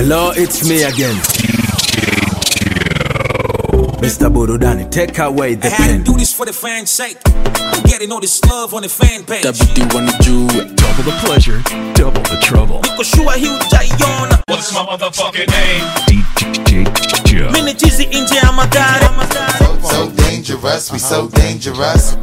Hello, it's me again. Mr. Burudani, take away the I had pen. to do this for the fans' sake. I'm getting all this love on the fan page. WD wanna do Double the pleasure, double the trouble. Niko shua hii utaiona. What's my motherfucking name? DJ Joe. Mimi chizi nje ya magari. So dangerous, we so dangerous.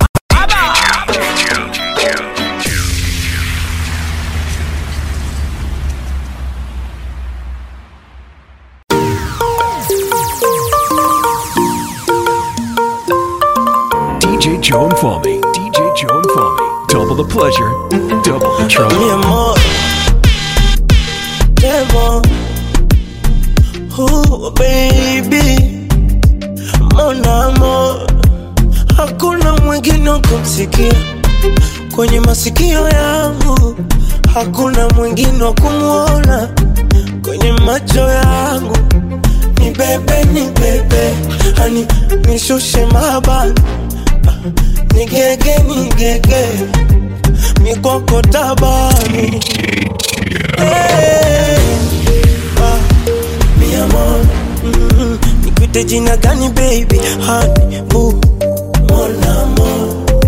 DJ Joe and Fami. DJ Joe and Fami. Double the pleasure, double the trouble. Mi amor, demo. Oh, baby, mon amor, hakuna mwingine wa kumsikia kwenye masikio yangu, hakuna mwingine wa kumwona kwenye macho yangu. Ni bebe, ni bebe, hani nishushe mabani, nigege, nigege mikoko tabani Hey, ah, mi amor, mm, nikuite jina gani baby honey boo mon amor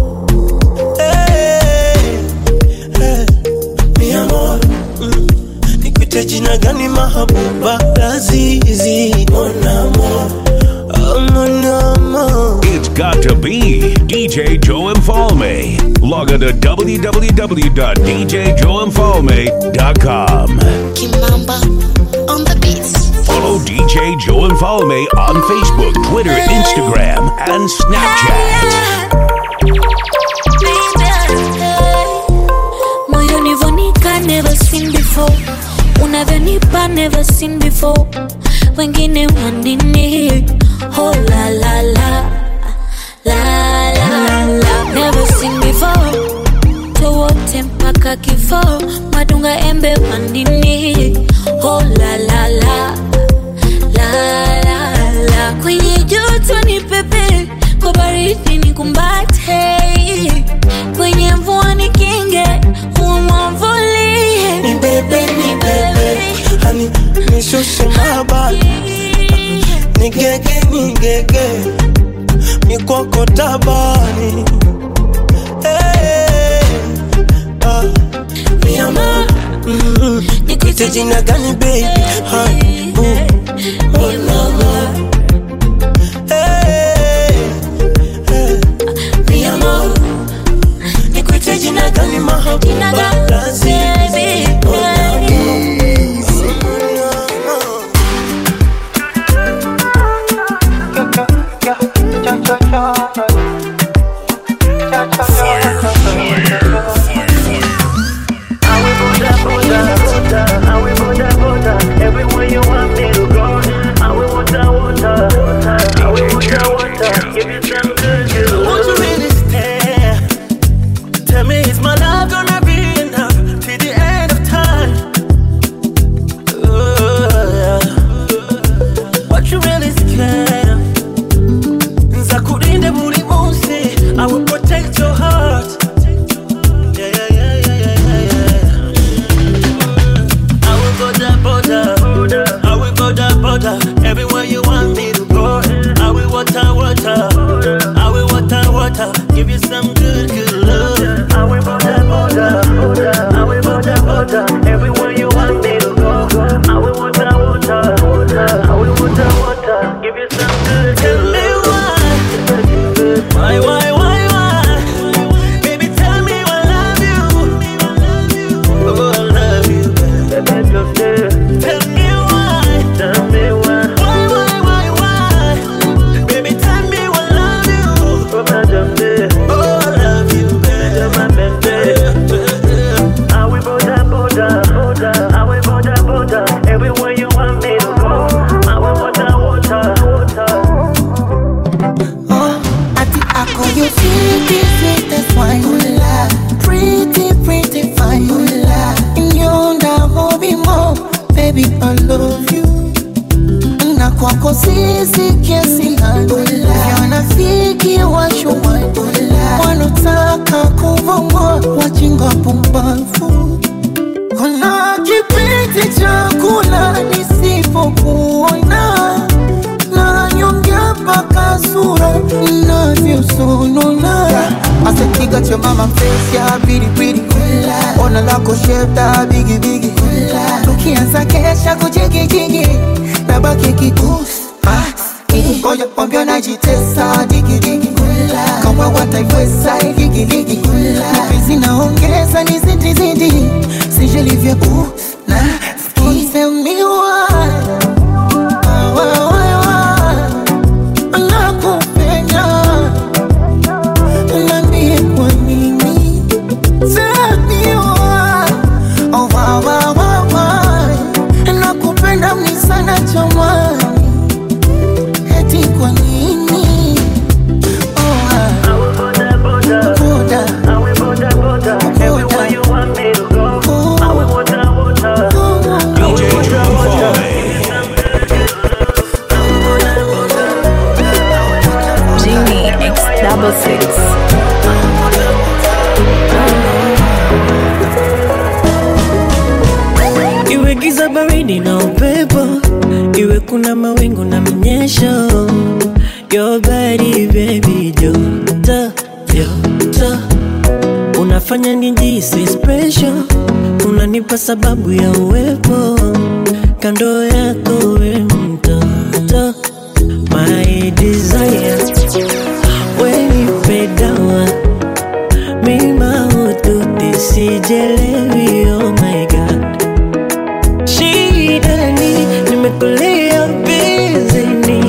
Hey, hey, mi amor, mm, nikuite jina gani mahabuba lazizi mon amor oh, mon amor It's got to be DJ Joe and Falme. Log on to www.djjoeandfalme.com. Kimamba on the beats. Follow DJ Joe and Falme on Facebook, Twitter, Instagram, and Snapchat. moyo nivonika never seen before unavyonipa never seen before wengine wanini oh la la la la la la never seen before towote mpaka kifo madunga embe wandini oh la la la la la la kwenye joto ni pepe kwa baridi ni kumbate kwenye mvua ni kinge umwavulie ni bebe ni bebe hani nishushe mabani nigege nigege mikoko tabani hey, ah, mi amor mm, nikuite jina gani baby honey boo mon amor hey, hey, mi amor nikuite jina gani mahabuba lazizi mon amor Won't you really stay? Tell me, is my love gonna be enough till the end of time? Ooh, yeah. What you really scared of? Nzakurinde buri munsi, I will protect your heart. Yeah, yeah, yeah, yeah, yeah, yeah, yeah. I will go that border, I will go that border, everywhere you want me to go. I will water, water, I will water, water, give you some good, good love. I will go that border, I will go that border, everywhere you want me to go. I will water, water, I will water, water, give you some good, good love. Tell me why, why, why, why, why? Baby, tell me I love you. Oh, I love you. Tell me why. Tell me why. Why, why, why, why? Baby, tell me I love you. Oh, I love you, baby. I will border, border, border. I will border, border. Everywhere you want me to go. I will water, water, water. Ati ako you sweetie, sweetest wine Pretty, pretty fine Inyonda hobi mo Baby, I love you Na kwako sisi kiasi gani Wanafiki washuwani Wanotaka kuvomoa Wajinga pumbavu Kuna kipindi cha kula nisi at your mama face, yeah, pretty pretty. Ona lako shape da bigi bigi. Tukianza kesha kujigi jigi, nabaki kikusi. Ngoja kwambia najitesa digi digi. Kama wataiweza ligi ligi. Mapenzi naongeza ni zidi zidi. Sijalivya u na ski. Tell me why. Why, why, why? Nakupenda Niambie kwa nini Tell me why Oh why, why, why, why Nakupenda mni sana jamani Eti kwa nini Oh why Boda Boda DJ Joe Falme. Genie X double six. iwe giza baridi na upepo iwe kuna mawingu na mnyesho your body baby joto joto unafanya nijisi special unanipa sababu ya uwepo kando yako we mtoto my desire wenipe dawa mima ututi sijelewi oh my god shida ni nimekulia bizini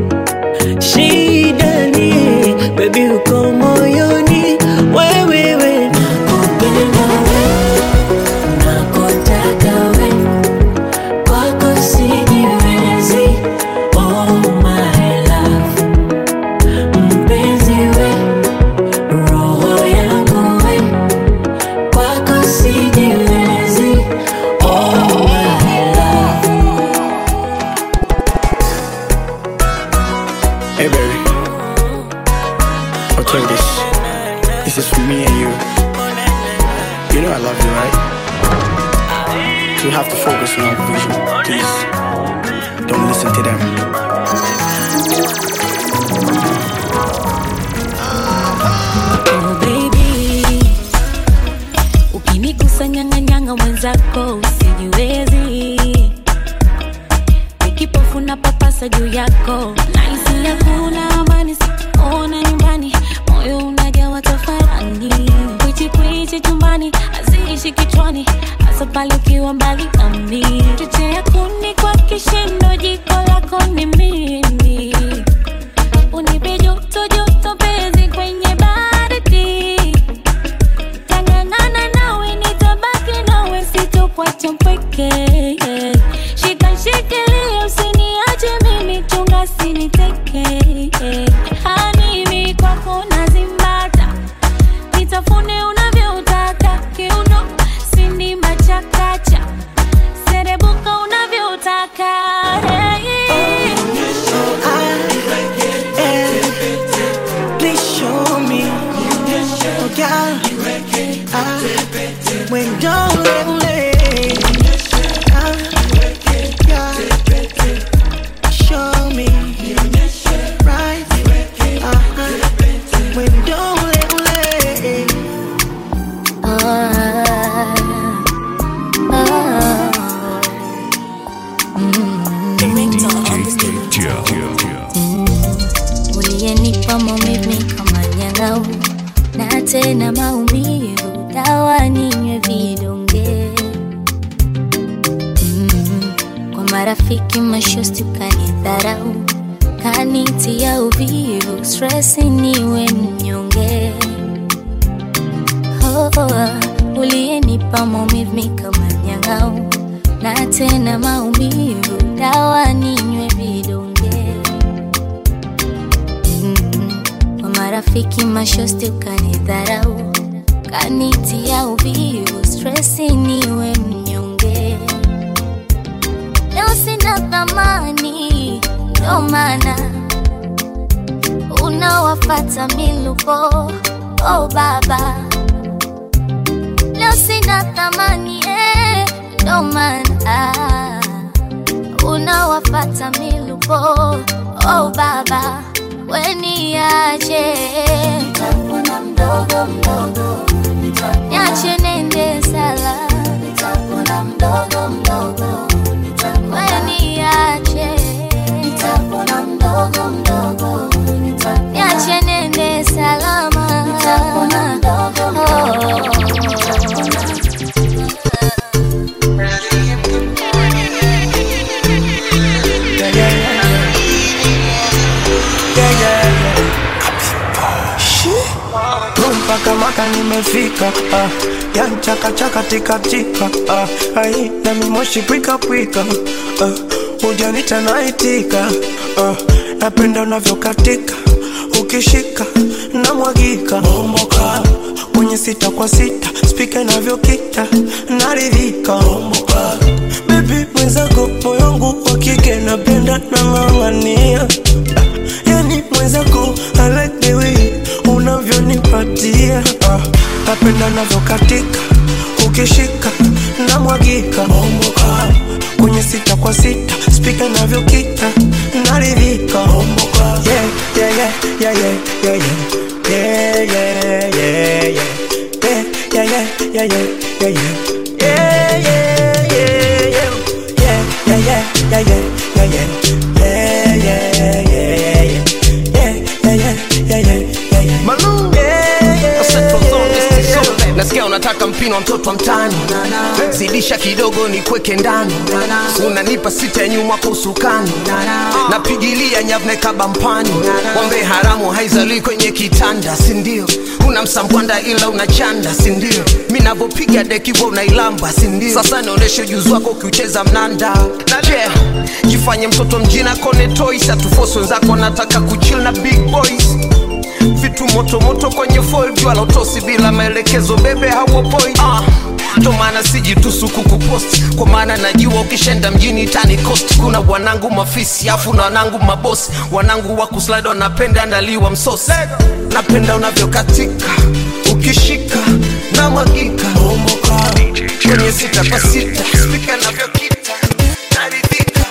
shida ni bebi uko moyoni wewewe nakupenda we nakotaka we kwako sijiwezi oh my love mpenzi we roho yangu we kwako sijiwezi oh my love Hey baby, I'll tell you this. This is for me and you. You know I love you, right? So you have to focus on our vision. Please, don't listen to them. Oh baby, ukinigusa nyang'anyanga mwenzako usijiwezi, nikipofu na papasa juu yako, nahisi hakuna amani, sikuona nyumbani, moyo unajawa tafarani, kwichi kwichi chumbani, haziishi kichwani, hasa pale ukiwa mbali nami, chochea kuni kwa kishindo, jiko lako ni mimi unipe joto joto penzi kwenye baridi tangangana nawe nitabaki nawe sitokwacha mpweke shika shikilia usiniache mimi chunga siniteke hanimi kwako nazimbata nitafune unavyotaka kiuno sindima chakacha serebuka unavyotaka hey. Please show me, oh God, ah, when don't let ah, God, show me, right, uh-huh, when don't let Ah, ah. uliyenipa maumivu kama nyang'au na tena maumivu dawa ninywe vidonge mm, kwa marafiki mashosti ukanidharau kanitia uvivu stresi niwe mnyonge oh, oh, uliyenipa maumivu kama nyang'au na tena maumivu dawa ninywe vidonge Mm, kwa marafiki mashosti ukanidharau kanitia uvivu stresi niwe mnyonge leo sina thamani ndo maana unawafata miluko oh baba leo sina thamani eh, ndo maana unawafata miluko oh baba weniache Nitamwona mdogo mdogo mdogo niache nende sala nitapona mdogo mdogo wewe niache nitapona mdogo mdogo niache nende salama nitapona mdogo mdogo Yeah, yeah, yeah. Yeah, yeah, yeah. Shit. mpaka maka nimefika ah. yani chakachaka tikatika ah. ai nami moshi pwikapwika ah. ujanita naitika ah. napenda unavyokatika ukishika na mwagika Bomboka. kwenye sita kwa sita spika inavyokita naridhika Bomboka. bebi mwenzako moyo wangu wa kike napenda nang'ang'ania ah. yani mwenzako I like the way unavyonipatia ah, napenda navyokatika ukishika na mwagika Bomboka. kwenye sita kwa sita spika navyokita naridhika Bomboka. yeah, yeah, yeah, yeah, yeah, yeah, yeah. Yeah, yeah, yeah, yeah. Yeah, yeah, yeah, yeah, yeah, yeah, yeah. Yeah, yeah, yeah, yeah. Yeah, yeah, yeah, yeah, yeah, yeah, yeah. Yeah, yeah, yeah, yeah, yeah. Yeah, yeah, yeah, yeah, yeah, yeah, yeah. Malou. Yeah, yeah, Central Zone, East yeah. Zone. nasikia unataka mpino wa mtoto wa mtani zidisha kidogo ni kweke ndani unanipa sita ya nyuma kwa usukani napigilia nyavne kabampani wambe haramu haizalii kwenye kitanda sindio una msambwanda ila unachanda sindio mi navyopiga dekivo unailamba sindio sasa naoneshe ujuzi wako ukiucheza mnanda yeah. jifanye mtoto mjina kone toys atufosi wenzako nataka kuchill na big boys vitu motomoto kwenye foil jua la utosi bila maelekezo bebe hauopoi ah. ndo maana sijitusu kukupost kwa maana najua ukishenda mjini tani cost kuna wanangu mafisi afu na wanangu mabosi wanangu wa kuslide wanapenda andaliwa msosi napenda unavyokatika ukishika na mwagika kwenye sita kwa sita spika navyokita naridhika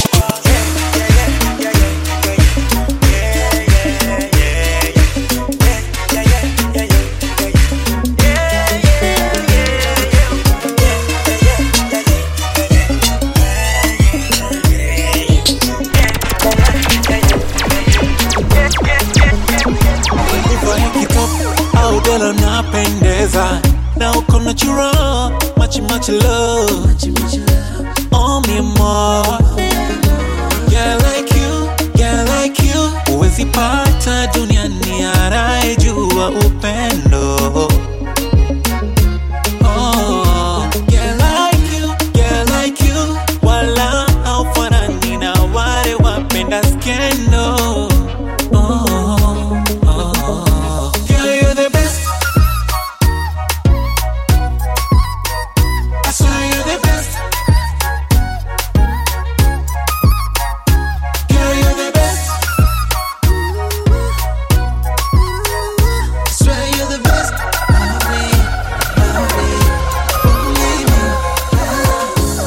Uvae kikapu au dela napendeza na uko natural much much love oh me more yeah like you yeah like you huwezi pata duniani anayejua upendo oh yeah like you yeah like you wala haufanani na wale wapenda skendo oh, oh. Girl, you're the best. I swear you're the best. Girl, you're the best. I swear you're the best. Love me, love me, believe me.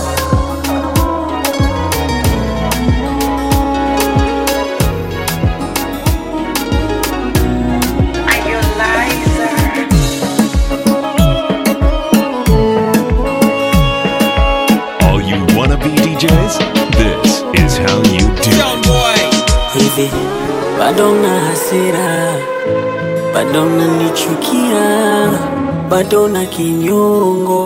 All you wannabe DJs, this is how you do. Young boy. hivi bado na hasira bado nanichukia bado na kinyongo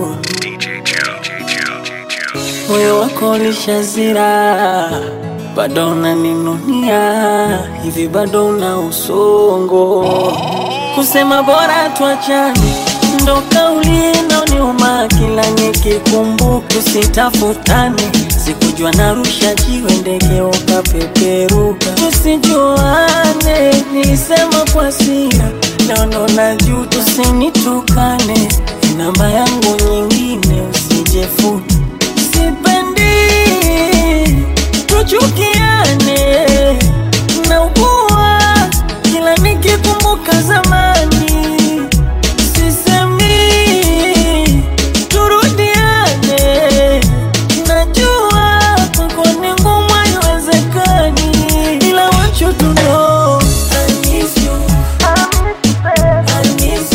moyo wako lishazira bado unaninunia hivi bado una usongo kusema bora tuachane ndo kauli inaoniuma kila nikikumbuka usitafutane sikujua narusha jiwe ndege ukapeperuka tusijuane nisema kwa sira naono na juu tusinitukane namba yangu nyingine usijefute sipendi tuchukiane naugua kila nikikumbuka zamani sisemi turudiane najua kwako ni ngumu haiwezekani ila want you to know I miss you. I miss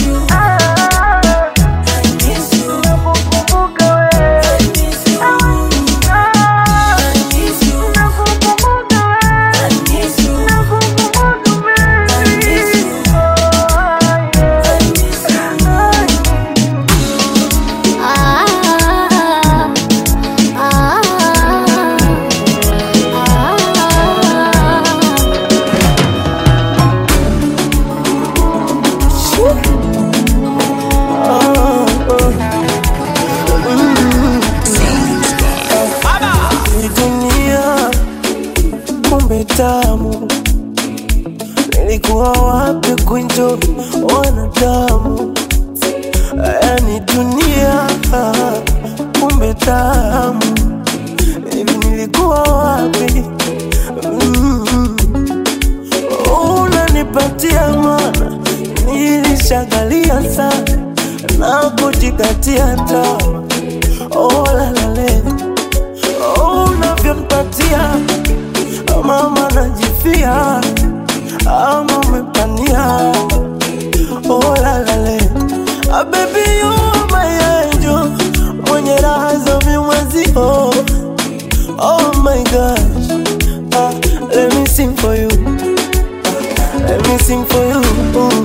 nishagalia sana na kujikatia taa oh, lalale oh, unavyonipatia mama najifia ama umepania oh, lalale ah, baby you are my angel mwenye raha za vimwezio oh my gosh ah, let me sing for you ah, let me sing for you Ooh.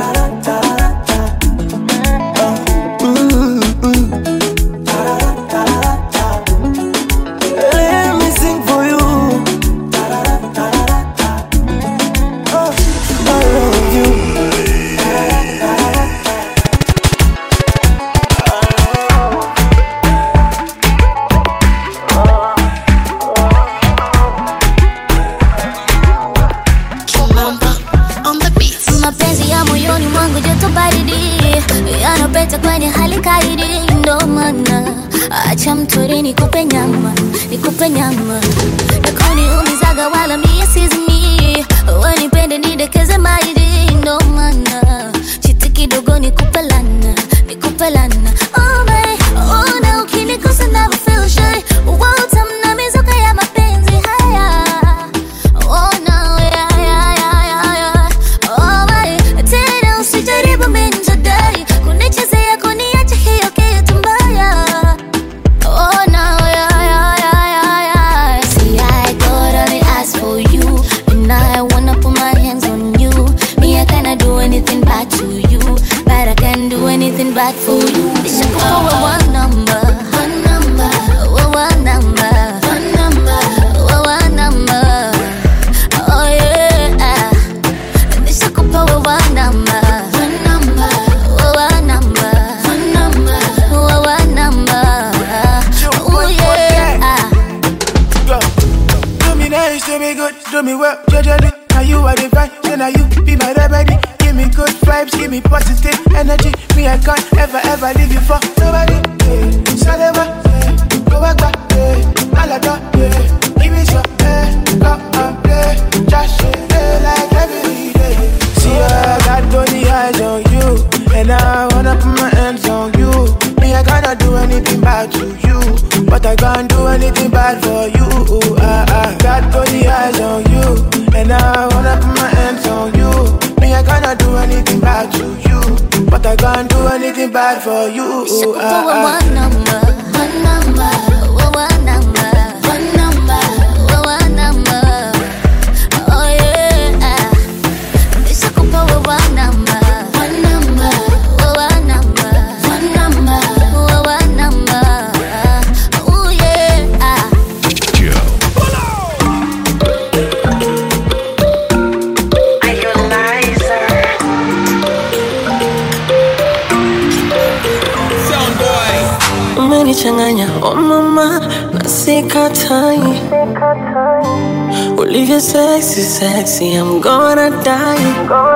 Let me sing for you. Oh, I love you. mapenzi ya moyoni mwangu joto baridi yanapeta kwenye hali kaidi ndo maana acha mtori nikupe nyama nikupe nyama nakoniumizaga wala mie sizimi wanipende nidekeze maidi ndo maana chiti kidogo nikupe lana nikupe lana oh my, oh na ukinikosa never feel shy utamna mizuka ya mapenzi haya oh no yeah yeah yeah yeah yeah oh my tena usijaribu minjadai kunichezea kuniacha hiyo kitu mbaya Oh no, yeah, yeah, yeah, yeah, yeah. See, I got only ask for you, and I wanna put my hands on you. Me, I cannot do anything bad to you, but I can do anything bad for you. It's a call one number, one number, oh, one number, one number, oh, one number. Oh yeah, it's a call one number, one number, oh, one number, one number, oh, one number. Oh yeah. Do me nice, do me good, do me well, judge Now you are divine, then now you be my remedy. Give me good vibes, give me positive energy. Me, I can't ever, ever leave you for nobody. Yeah. Salema, yeah. go back, back, yeah. Malada, yeah. Give me some, yeah. Go and play, just yeah, like every day. See, I got only eyes on you, and I wanna put my hands on you. Me, I cannot do anything bad to you, but I can't do anything bad for you. I, I got only eyes on you, and I wanna put my hands on you. Me, I cannot do anything bad to you, but I can't do anything bad for you. One I, I, number, one number, oh, one number, one number, oh, one number. Oh yeah, it's a couple of one number, one number, oh, one number, one number, oh, one number. Oh yeah. umenichanganya oh mama na sikatai ulivyo sexy sexy I'm gonna die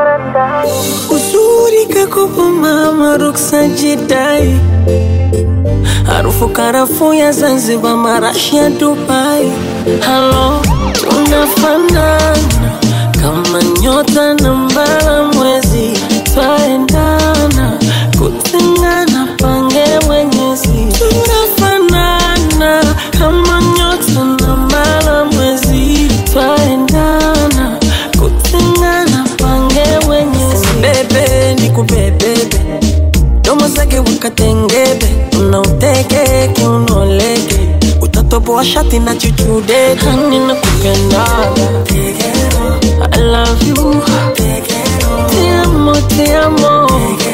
uzuri kakupa mama ruksa jidai harufu karafu ya Zanzibar marashi ya Dubai halo tunafanana kama nyota na mbala mwezi twaendana kutengana pange mwenyezi tunafanana kama nyota na mbala mwezi twaendana kutengana pange mwenyezi bebe ni kubebebe domo zake wakatengebe unauteke unoleke utatoboa shati na chuchude hani na kupendaga I love you Te amo, te amo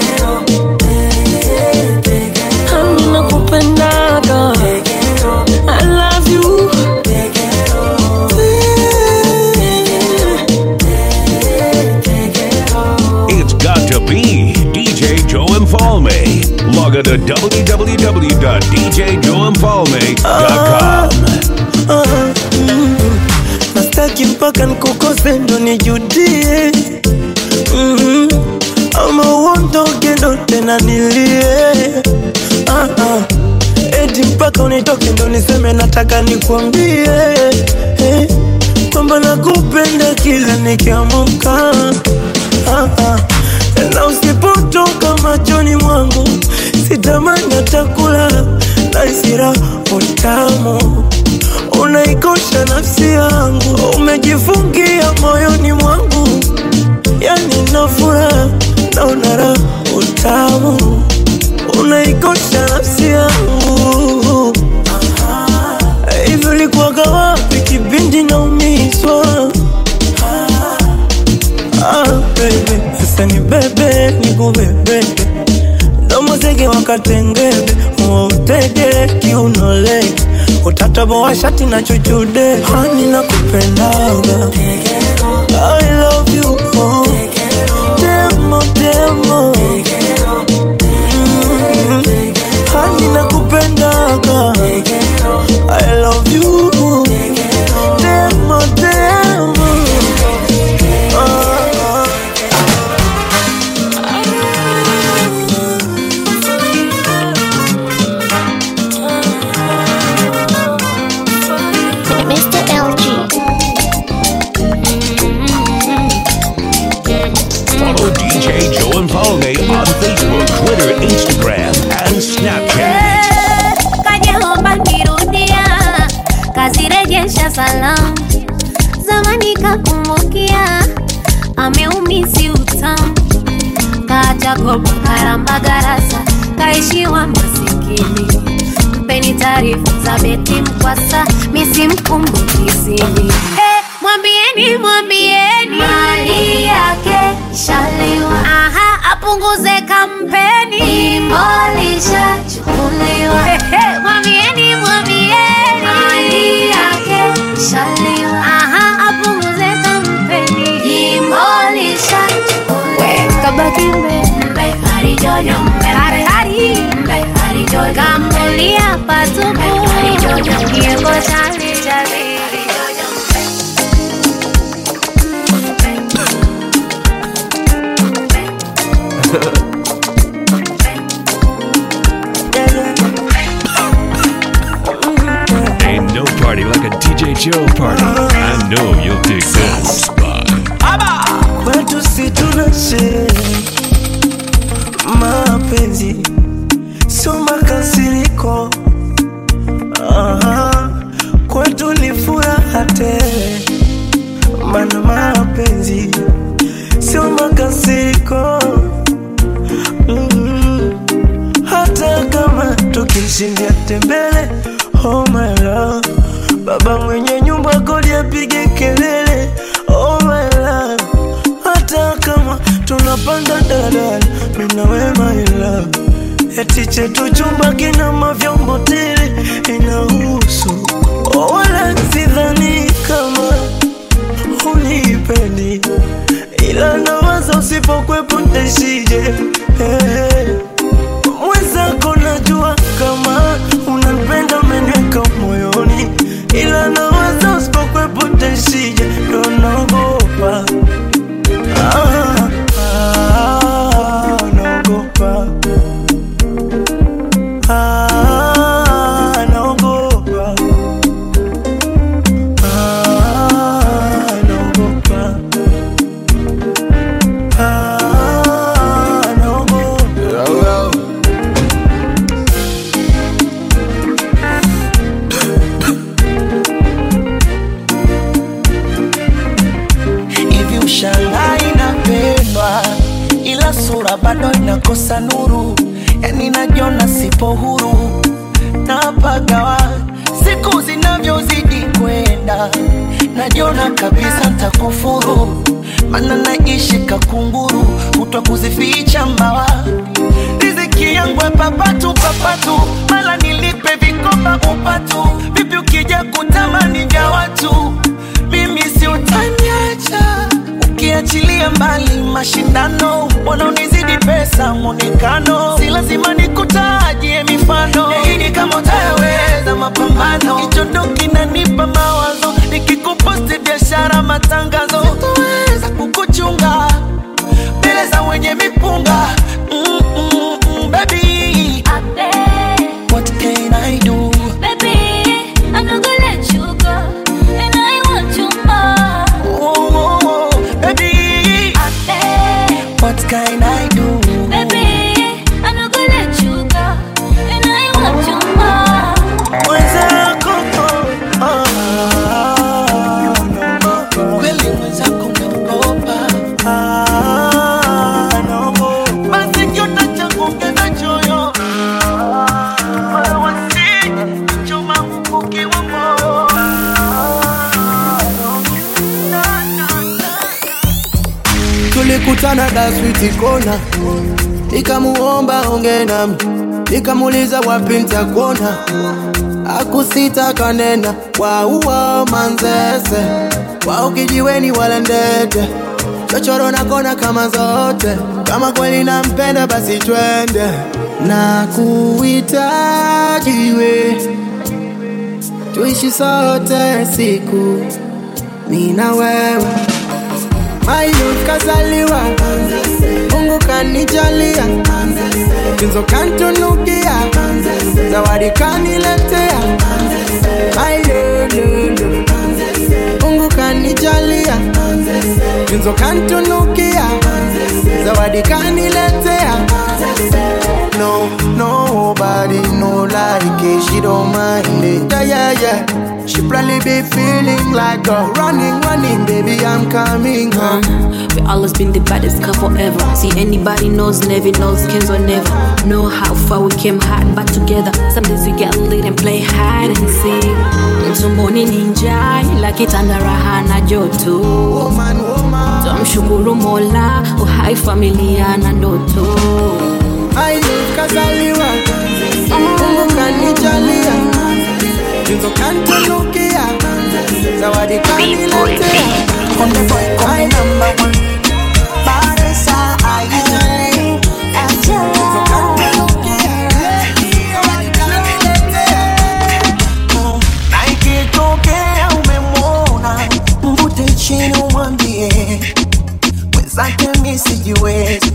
Hani na kupendaga I love you It's got to be DJ Joe Infalme. Log on to www.djjoeinfalme.com. Ah, mm, nastaki mpaka nkukose ndo nijudie mm, ama uondoke ndo tena nilie ah, ah. eti mpaka unitoke ndo niseme nataka nikwambie eh, kwamba nakupenda kila nikiamuka ah, ah. na usipotoka machoni mwangu sitamani atakula na isira utamu unaikosha nafsi yangu umejifungia moyoni mwangu yani nafura naona raha utamu unaikosha nafsi yangu hivyo likuwaga wapi kipindi naumizwa ah, baby sasa ni bebe nikubebeke ndomozege wakatengebe wautege kiunolege utataboa shati na chuchude hani na kupendaga I love you oh. demo demo Mm. hani na kupendaga I love you demo demo ah, ah. Mr. LG. Follow DJ Joe and Falme on Facebook, Twitter, Instagram, and Snapchat. kajeomba nirudia kazirejesha salamu zamani kakumbukia ameumisi utamu kaacha kopo karamba garasa kaishiwa masikini mpeni taarifa za beti mkwasa misimkumbukizini hey, mwambieni mwambieni mali yake shaliwa aha apunguze kampeni imolisha chukuliwa hey, hey, mwambieni mwambieni mali yake shaliwa aha apunguze kampeni imolisha chukuliwa kabaki mbe harijojo mbe hari mbe harijojo kambulia patupu kieko chali chali Ain't no party like a DJ Joe party. I know you'll dig this. kwetu si tuna sherehe mapenzi sio makasiriko Aha, kwetu ni furaha tele mana mapenzi sio makasiriko mm hata kama tukishindia tembele oh my love baba mwenye nyumba kodi apige kelele oh my love hata kama tunapanda daladala mina we my love eti chetu chumba kina mavyombo tele inahusu oh, wala sidhani kama unipendi ila nawaza usipokwepo ntaishije hey. mwenzako najua kama unapenda meneka moyoni ila nawaza usipokwepo ntaishije ndo naogopa ah, ah, naogopa ah, naogopa ah, naogopa ah, naogopa hivi ushangaa inapendwa ila sura bado inakosa nuru yani najiona sipo huru napagawa siku zinavyozidi kwenda najiona kabisa ntakufuru mana naishi kakunguru kutwa kuzificha mbawa riziki yangu ya papatu papatu mala nilipe vikoba upatu vipi ukija kutamani vya watu mimi si utaniacha ukiachilia mbali mashindano wanaonizidi pesa mwonekano si lazima nikutajie mifano yaini kama utayaweza mapambano hicho ndo kinanipa mawazo nikikuposti biashara matangazo sitoweza kukuchunga mbele za wenye mipunga mm, mm, mm, baby what can I do Baby, I'm not gonna let you go, and I want you more. oh, oh, oh, baby what can I tulikutana daswiti kona nikamuomba onge nami nikamuuliza wapi ntakuona akusita kanena wauwa manzese wao kijiweni wala ndete chochoro na kona kama zote kama kweli nampenda basi twende na kuhitajiwe tuishi sote siku mi na wewe mayu kazaliwa mungu kanijalia tunzo kantunukia zawadi kaniletea ayololo mungu kanijalia tunzo kantunukia zawadi kaniletea no nobody no like it she don't mind it yeah yeah yeah she probably be feeling like a running running baby i'm coming home We always been the baddest couple ever. See anybody knows, never knows, Kenzo never. Know how far we came hard back together. Some days we get lit and play hide and seek. Tumboni ninja ila kitanda raha na joto. Tumshukuru Mola, uhai familia na ndoto. ayo kazaliwa mungu kanijalia tunzo kantunukia zawadi kaniletea My number one. Baresa, ayale, Mm, na ikitokea umemwona mvute chini umwambie mwenzake mi sijiwezi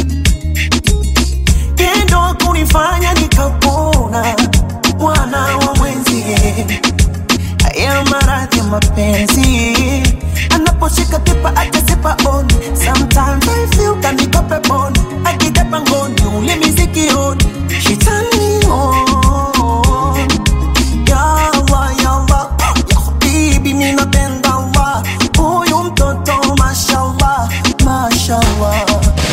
tendo kunifanya nikapona bwana wa mwenzie haya maradhi ya mapenzi anaposhika kipa atasipa on sometimes I feel kaniko peponi akija pangoni ule misikioni she turn me on ya Allah ya Allah ya habibi mimi napenda Allah huyu mtoto mashallah mashallah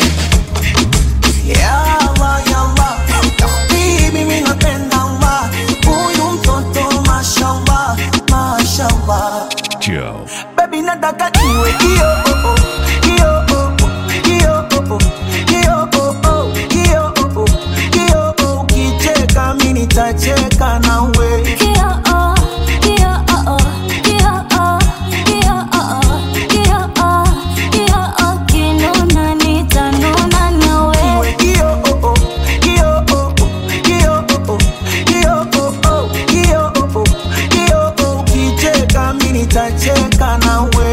ya Allah ya Allah ya habibi mimi napenda Allah huyu mtoto mashallah mashallah Joe. baby nataka iwe iyo oh, oh, iyo oh, oh, iyo oh, oh, iyo oh, oh, iyo oh, oh, iyo oh, ukicheka mimi nitacheka nawe Iwe iyo oh, oh, iyo oh, oh, iyo oh, oh, iyo oh, oh, iyo oh, oh, iyo oh, ukicheka mimi nitacheka nawe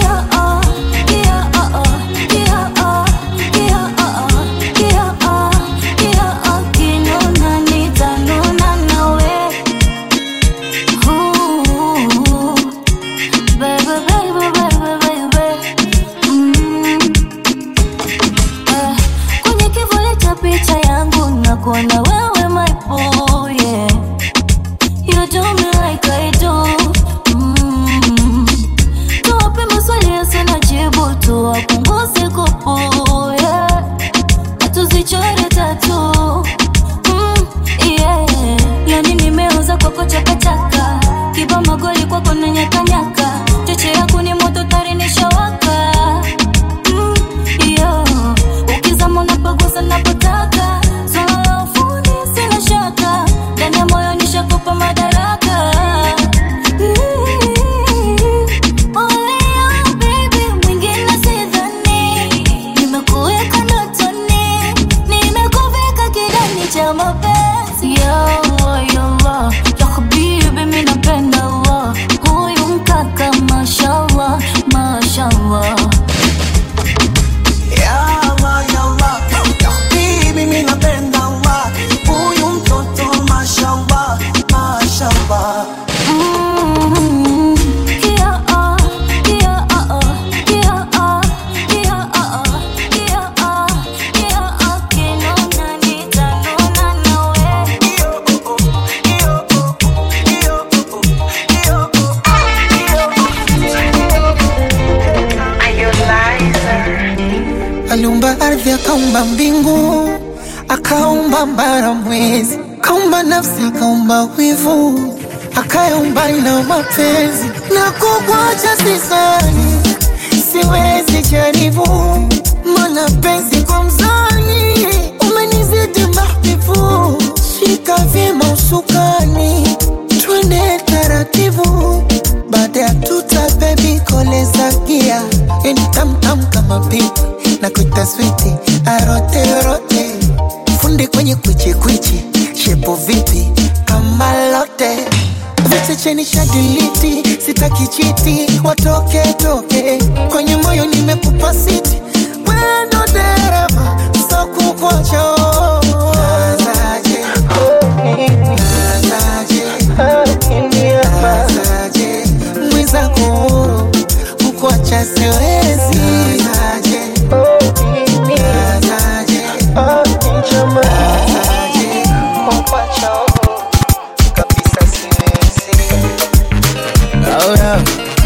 kwenye kivuli cha picha yangu nakuona wewe my boy yeah. You do me like I do mm. Tuwape maswali yasina jibu tuwapunguze kupu yeah. Na tuzichore tatu mm. yeah. Yani nimeuza kwako chakachaka kiba magoli kwako na nyakanyaka cheche yako ni moto tari nishawaka mm. yeah. Ukizama unapagusa napotaka swala la ufundi sina shaka ndani ya moyo nishakupa madaraka Olea, baby, mwingine sidhani. Nimekuweka ndotoni, nimekuvika kidani cha mapenzi. Ya Allah, ya Allah, ya habibi, mimi napenda Allah. Huyu mkaka, mashallah, mashallah. Ya Allah, ya Allah, ya habibi, mimi napenda Allah. Huyu mtoto mashallah, mashallah. Mm, yeah, ah, yeah, ah, ah, yeah, ah, yeah, ah, ah, yeah, ah, yeah, ah, kinona nitanona nawe. aliumba ardhi akaumba mbingu akaumba mbara mwezi akaumba nafsi akaumba wivu akayaumba na mapenzi na kukwacha sisani siwezi jaribu Mbona penzi kwa mzani umenizidi mahbibu, shika vyema usukani, twende taratibu, baada ya tuta bebi koleza gia, yani tamtam kama pipi na kuita switi arote rote, fundi kwenye kwichi kwichi, shepo vipi kama lote Viche cheni shadiliti, sitaki chiti, watoke toke kwenye moyo nimekupa siti, wendo dereva so kukocho Nazaje, nazaje, nazaje, mwenzako kukuacha siwezi Nazaje, nazaje, nazaje, kukuacha kabisa siwezi Oh yeah.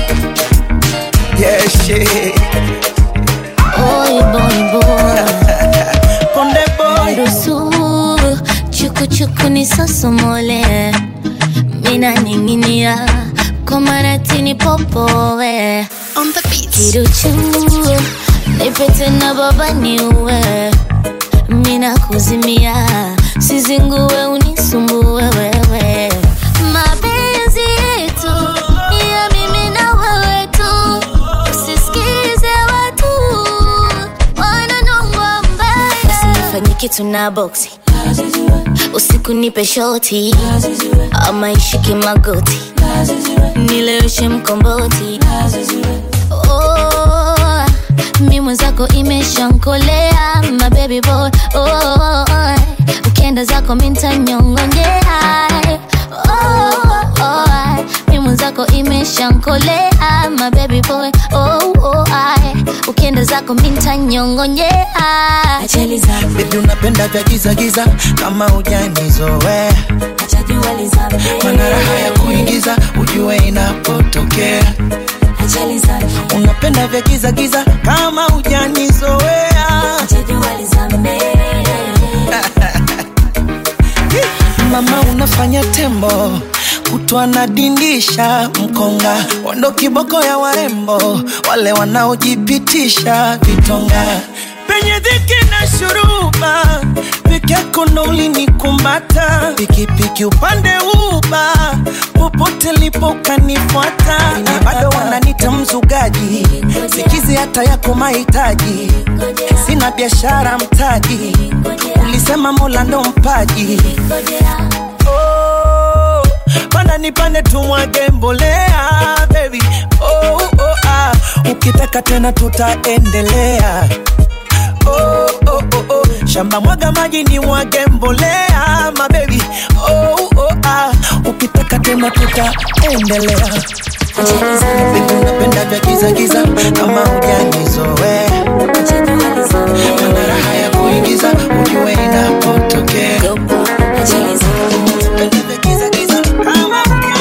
Yeah, shit. Boy, boy, boy. Konde boy. Ruhusu chuku chuku nisosomole, mina ninginia kwa maratini popowe kiruchu nipete na baba niue, mina kuzimia sizingue unisumbue wewe mapenzi yetu ni ya mimi na wewe tu usisikize watu wananongwa mbaya usinifanye kitu na boksi usiku nipe shoti ama ishike magoti nileweshe mkomboti oh, mi mwenzako imeshankolea my baby boy oh, ukienda zako mintanyongonyea oh, oh, mi mwenzako imeshankolea my baby boy oh, oh, ukienda zako mintanyongonyea ajali zangu Baby unapenda vya giza giza kama hujanizoea mana raha ya kuingiza ujue inapotokea ajali zangu unapenda vya giza giza kama hujanizoea mama unafanya tembo kutwa na dindisha mkonga wando kiboko ya warembo wale wanaojipitisha vitonga penye dhiki na shuruba peke yako ndo ulinikumbata pikipiki upande uba popote lipo ukanifuata na bado wananita mzugaji sikizi hata yako mahitaji sina biashara mtaji ulisema mola ndo mpaji oh, panda nipande tumwage mbolea baby oh, oh, ah. ukitaka tena tutaendelea oh, oh, oh, oh. shamba mwaga maji ni mwage mbolea mabebi oh, oh, ah. ukitaka tena tutaendelea Baby, unapenda vya giza giza kama hujanizoea mana raha ya kuingiza ujue inapotokea Unapenda vya giza giza kama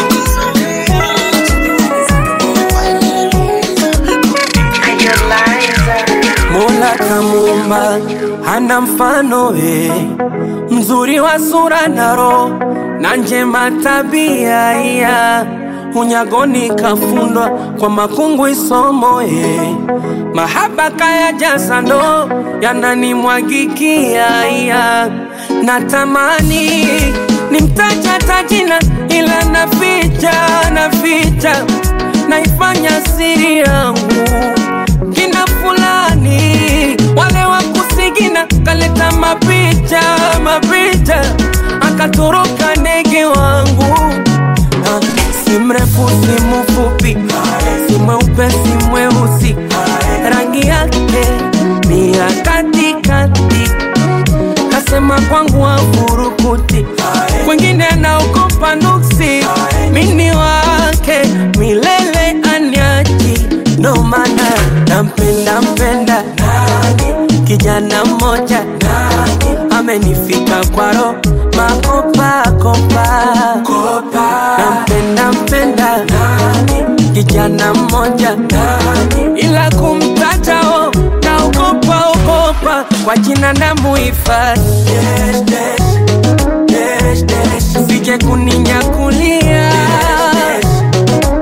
Mola kamuumba hana mfano we, mzuri wa sura na roho na njema tabia ya unyagoni kafundwa kwa makungu isomo ye mahaba kaya jasa ndo yananimwagikia ya natamani nimtaja tajina ila naficha naficha naifanya siri yangu kina fulani wale wa kusigina kaleta mapicha mapicha akatoroka ndege wangu Ah, si mrefu si mfupi si mweupe si mweusi rangi yake ni ya katikati kasema kwangu wafurukuti kwengine naogopa nuksi mini wake milele anyaji ndo maana nampenda mpenda kijana mmoja amenifika kwaro makopakopa nampenda mpenda kijana mmoja ila kumtatao naogopa ogopa kwa jina na muhifadhi sije kuninyakulia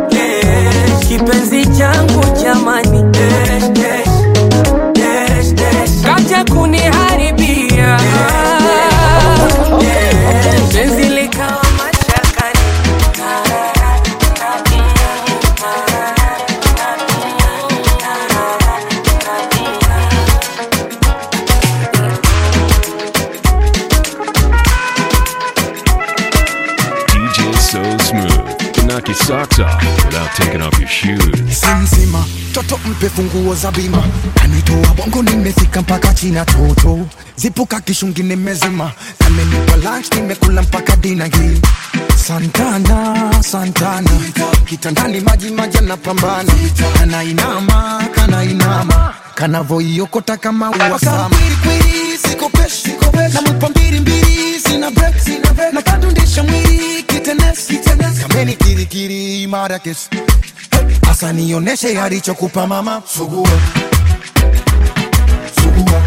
kipenzi changu jamani socks off without taking off your shoes. simsima toto mpe funguo za bima kanitoa bongo nimefika mpaka china toto zipuka kishungi nimezima amenipa lunch nimekula mpaka dina hii santana santana kitandani maji maji anapambana kanainama kanainama kanavoiokota kama uwasama namwipa mbili mbili sina break na kadundisha mwili kitenes kameni kirikiri marakes asa nioneshe alichokupa mama sugua sugua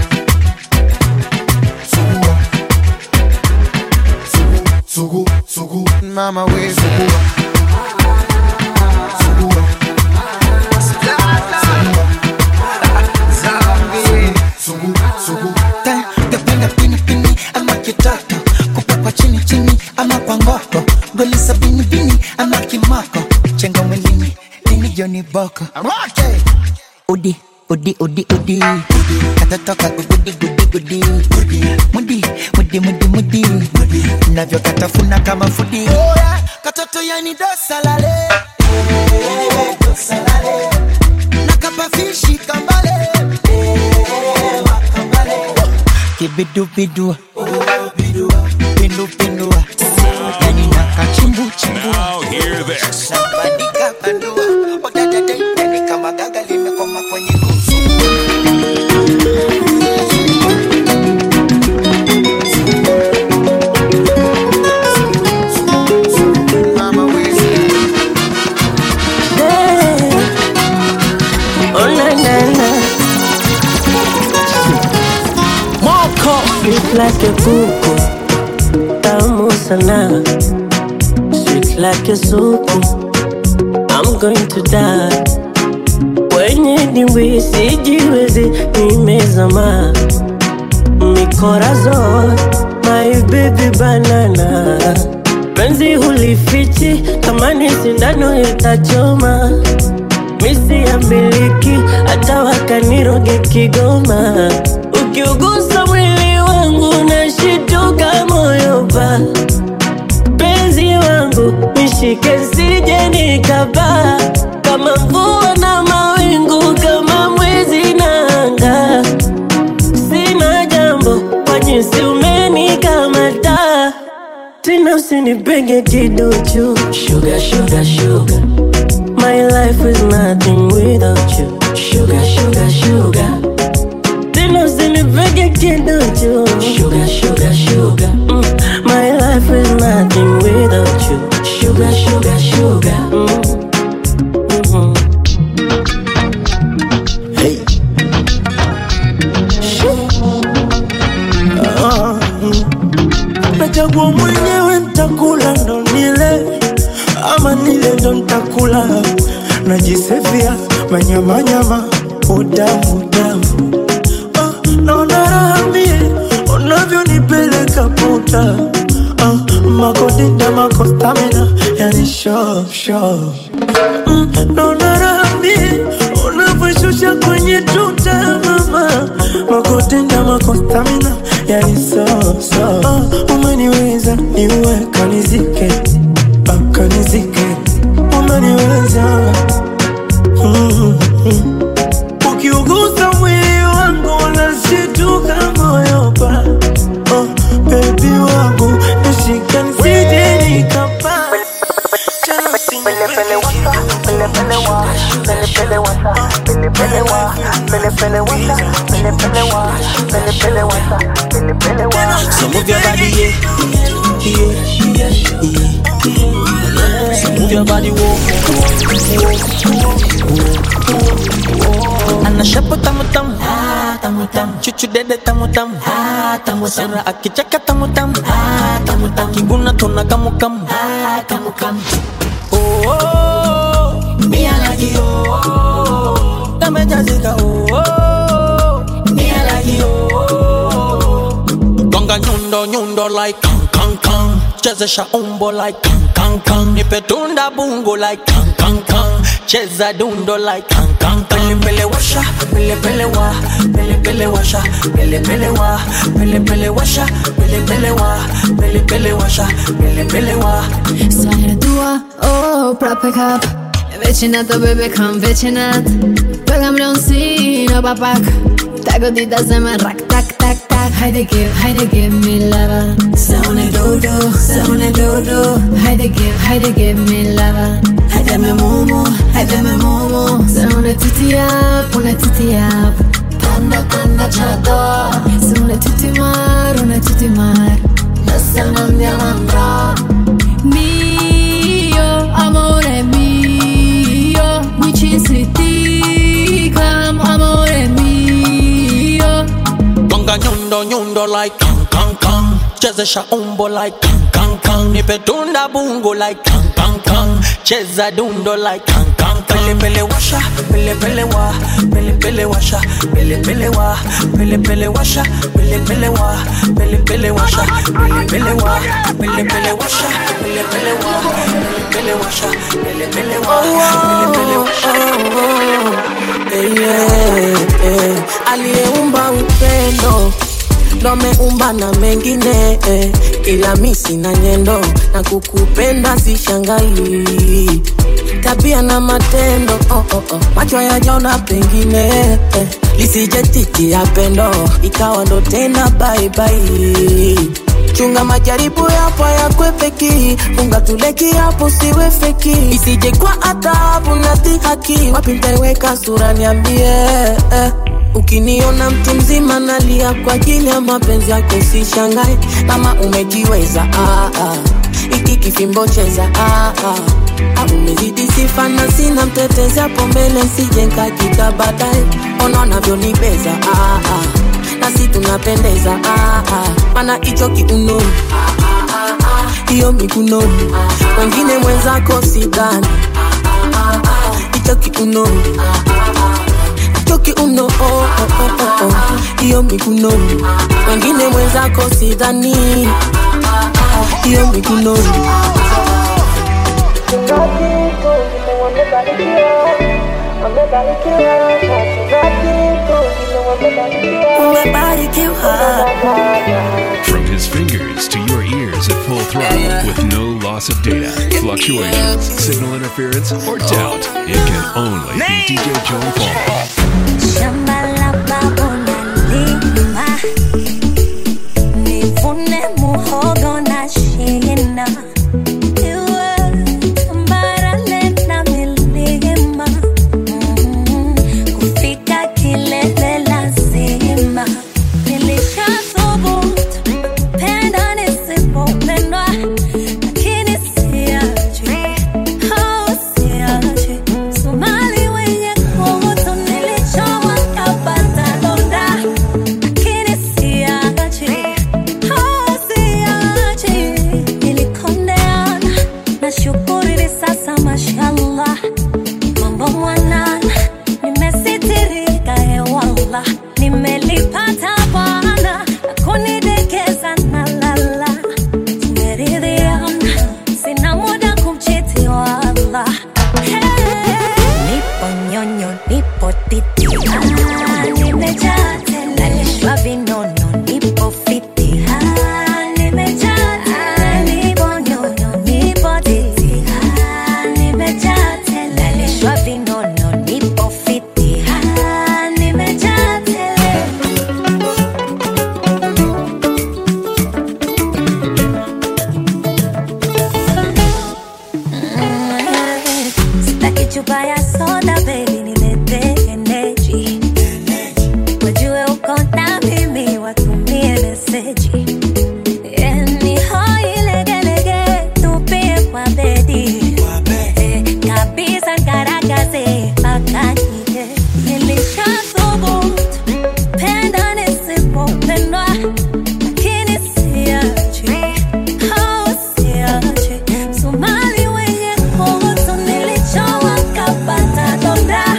sugua sugu sugu mama we sugua sugua sugu sugu Depende pini pini ama kitoko kupa kwa chini chini ama kwa ngoko goli sabini bini ama kimako chenga mwilini lini joni boko udi udi udi udi katatoka gugudi gudi gudi mudi mudi mudi mudi navyokatafuna kama fudi katoto yani dosalale nakapafishi kambale kibidubidu pindupindua yani nakachimbu Now hear this. bandika bandua odadadadani kama gaga limekoma kwenye Oh na na na Moko Sweet like a kuku Tamu sana Sweet like a suku I'm going to die Kwenye dimbwi sijiwezi nimezama Mikorazon My baby banana Penzi hulifichi kama ni sindano itachoma misi ya miliki hata wakaniroge Kigoma. Ukiugusa mwili wangu nashituka moyo pa penzi wangu nishike sije nikabaa kama mvua na mawingu kama mwezi na anga sina jambo kwa jinsi umenikamata tena usinipenge kiduchu sugar, sugar, sugar. My life is nothing without you. Sugar, sugar, sugar. Tena usinipege kiduchu. Sugar, sugar, sugar. Mm. My life is nothing without you. Sugar, sugar, sugar. Mm. Mhm. Hey. Ah, mm. nachagua mwenyewe ntakula ndo nile ama nile ndo ntakula najisefia manyamanyama udamu udamu ah, naona raha mie unavyonipeleka puta ah, makodita makostamina yani sho sho mm, naona raha mie unavyoshusha kwenye tuta mama makotenda makostamina yani so so ah, umeniweza niwe kanizike ah, kanizike umeniweza mm, mm. ukiugusa mwili wangu unashituka moyo pa oh, bebi wangu nishike nisije nikapa So move your body, yeah, yeah, yeah. So move your body, whoa, ana shapo tamu tamu, ah tamu tamu, chuchu dede tamu tamu, ah tamu tamu, sura akicheka tamu tamu, ah tamu tamu, kibuna tona kamu kamu, ah kamu kamu. Oh, oh, me I like you, oh, oh, kamejazika, oh, oh, me I like you, oh, oh. Gonga nyundo nyundo like kang kang kang, chezesha umbo like kang kang kang, nipe tunda bungo like kang kang kang, cheza dundo like kang kan pele pele washa pele pele wa pele pele washa pele pele wa pele pele washa pele pele wa pele pele washa pele pele wa Sfera tua, oh, prop pick up Vicinato, baby, come vicinat Pegam-le un sino, papac Tago di da zemen, rak, tak, tak, tak Haide give, haide give me lava Saune dodo, saune dodo Haide give, haide give me lava Haide me momo, haide me momo Saune titi up, una titi up Tanda, tanda, chata Saune tutti mar, una tutti mar Nasa mandiamo andrà mio, amore mio, mi ci senti come amore mio. Gonga nyundo nyundo like kang kang kang Chezesha umbo like kang kang kang Nipe tunda bungo like kang kang kang Cheza dundo like kang kang kang Pele pele washa, pele pele wa Pele pele washa, pele pele wa Pele pele washa, pele pele wa Pele pele washa, pele pele wa Pele pele washa, pele pele wa Pele pele washa, pele pele wa Pele pele washa Eh, yeah, eh. aliyeumba upendo ndo ameumba na mengine eh. ila mi sina nyendo na kukupenda sishangai tabia na matendo oh, oh, oh. macho yajaona pengine eh. lisije ya pendo ikawa ndo tena baibai chunga majaribu yapo yakwepeki funga tuleki hapo siwe feki isije kwa adhabu na dhihaki wapi mtaiweka sura niambie eh. ukiniona mtu mzima nalia kwa ajili ya mapenzi yako sishangae kama umejiweza ah, ah. iki kifimbo cheza ah, ah. Ah, umezidi sifa na sina mtetezi hapo mbele sije nkakika baadaye ona unavyonibeza ah, ah. nasi tunapendeza ah, ah. mana hicho kiuno hiyo miguno wengine mwenzako sidhani hicho kiuno hicho kiuno oh, oh, oh, oh, oh. hiyo miguno wengine mwenzako sidhani hiyo miguno From his fingers to your ears at full throttle with no loss of data, fluctuations, signal interference, or doubt. It can only be DJ Joe Paul. Shamba la babu nalima, nivune muhogo na shina. Iwe tambarare na milima, mm, kufika kilele lazima. Nilishathubutu, penda nisipopendwa, lakini siachi, oh, siachi. Somali wenye kutu nilichoma kapata donda, lakini siachi, oh, siachi. Nilikondeana, nashukuru hivi sasa mashallah, mambo mwanana, nimesitirika hewala, nimelipata Bwana akunidekeza na lala, tumeridhiana, sina muda kumchiti wala. Nipo nyonyo, nipo titi, ah, nimejaa tele, nalishwa vinono, nipo fiti, ah, nimejaa tele, nipo nyonyo, nipo titi, ah, nimejaa tele, nalishwa vinono, nipo fiti, ah, nimejaa tele. Sitaki chupa ya soda baby, nilete energy. Wajue uko na mimi, watumie meseji. Yani hoi legelege, tupie kwa bedi. Eh, kabisa ngaragaze mpaka nije. Nilishathubutu, penda nisipopendwa, lakini siachi. Oh, siachi. Somali wenye kutu nilichowa kapata donda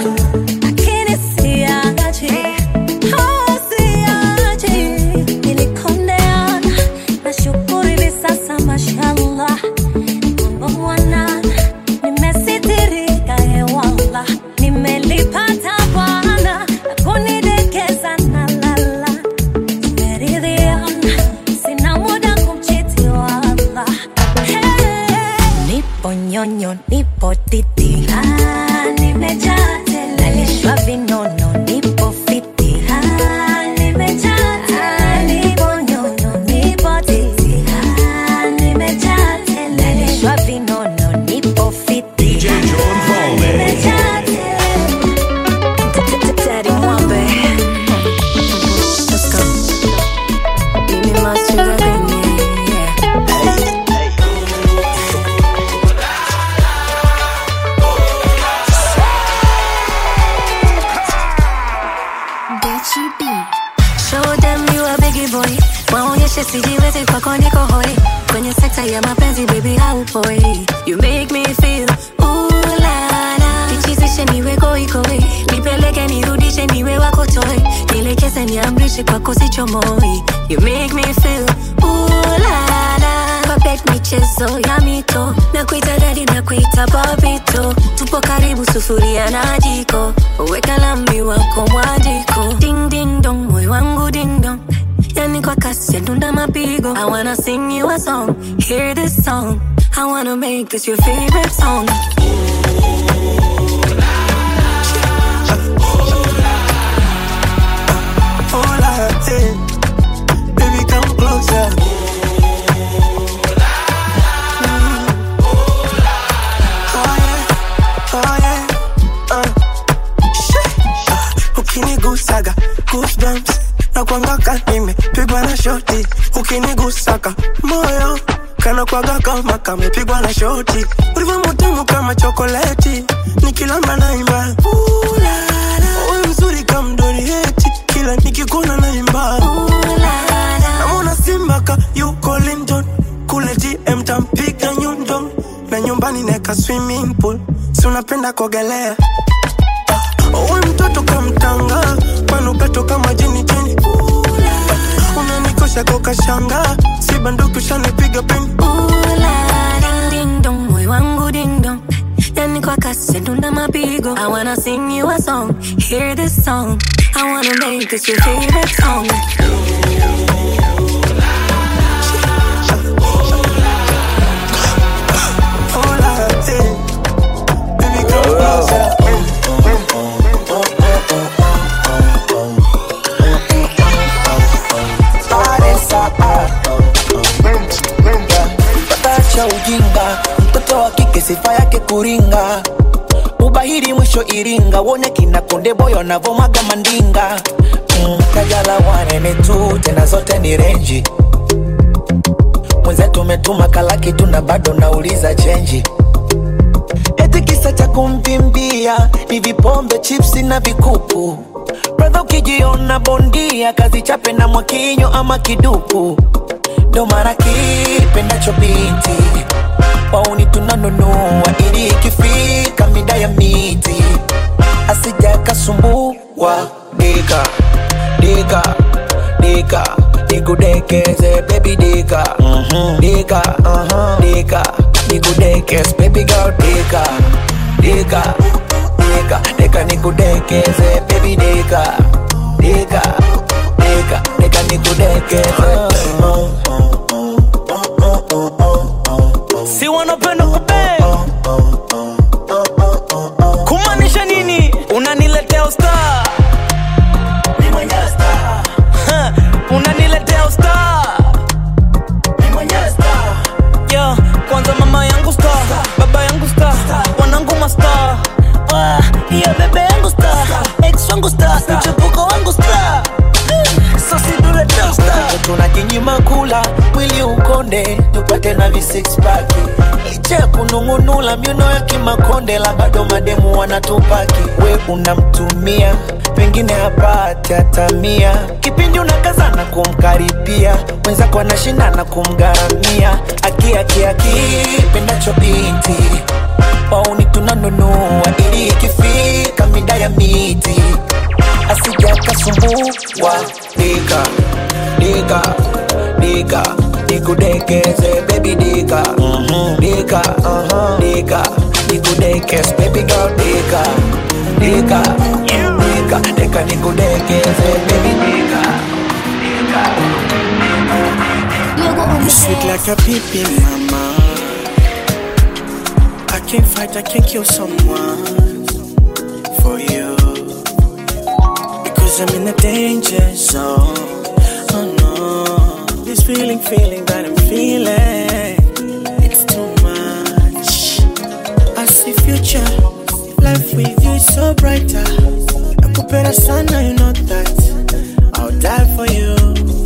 vile sijiwezi kwako niko hoi kwenye sekta ya mapenzi baby haupoi you make me feel ooh la la nichizishe niwe koikoi nipeleke nirudishe niwe wako toi nielekeze niamrishe kwako sichomoi you make me feel ooh la la Puppet michezo ya mito na kuita dadi na kuita babito tupo karibu sufuria na jiko weka lambi wako mwajiko ding ding dong moyo wangu ding dong yani kwa kasi ndunda mapigo I wanna sing you a song hear this song I wanna make this your favorite song Hola, eh. Baby, come closer. Mm. Oh, yeah. Oh, yeah. Uh. Shit. Ah, ukinigusaga goosebumps na kwangaka nimepigwa na shoti ukinigusaka moyo kana kwaga kama kamepigwa na shoti ulivyo mutamu kama chokoleti nikilamba naimba uwe mzuri kamdorieti kila nikikuna naimba namona simbaka yuko lindon kule gm tampiga nyundo na nyumbani neka swimming pool si unapenda kuogelea uwe mtoto kamtanga manukato kama jini jini unanikosha kokashanga si banduki ushanipiga pini Ding ding dong moyo wangu ding dong yani kwa kasi ndunda mapigo I wanna sing you a song hear this song I wanna make this your favorite song Hola, eh. Baby, come closer. Acha ujinga, mtoto wa kike sifa yake kuringa, ubahiri mwisho Iringa, wone kina konde boyo wanavomaga mandinga mm, kajala wanene tu tena zote ni renji mwenzetu umetuma kalaki tu na bado nauliza chenji eti kisa cha kumvimbia ni vipombe chipsi na vikuku bradha ukijiona bondia kazi chape na mwakinyo ama kiduku ndo mara kipendacho binti wauni tunanunua ili ikifika mida ya miti asija kasumbua dika dika dika nikudekeze baby dika mm-hmm. dika uh-huh. dika nikudekeze baby girl dika dika dika dika nikudekeze baby dika dika dika dika nikudekeze uh, si wanapenda kupe kumaanisha nini unaniletea usta unaniletea usta Yo, kwanza mama yangu sta baba yangu sta wanangu masta Ah, hiyo bebe yangu sta ex wangu sta mchepuko wangu sta sosiduletea usta tunajinyima kula mwili ukonde tupate na visixpaki licha ya kunung'unula miuno ya kimakonde la bado mademu wanatupaki we unamtumia pengine hapati hata mia kipindi unakazana kumkaribia mwenzako anashindana kumgharamia akiakiaki pendacho binti wauni tunanunua ili ikifika mida ya miti asija kasumbua dika dika dika nikudekeze baby dika mm-hmm. dika uh-huh. dika nikudekeze baby girl dika dika dika dika nikudekeze baby dika You sweet like a pippin, mama. I can't fight, I can't kill someone for you. Because I'm in a danger zone. Oh no. This feeling, feeling that I'm feeling. It's too much. I see future. Life with you is so brighter. Nakupenda sana, you know that. I'll die for you.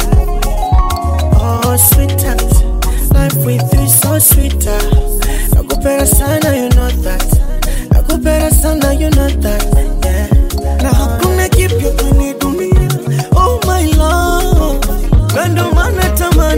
Oh, sweetheart. Life with you is so sweeter. Nakupenda sana, you know that. Nakupenda sana, you know that. Yeah. Na hakuna kipya kwenye dunia. Oh my love. Na ndo maana tamani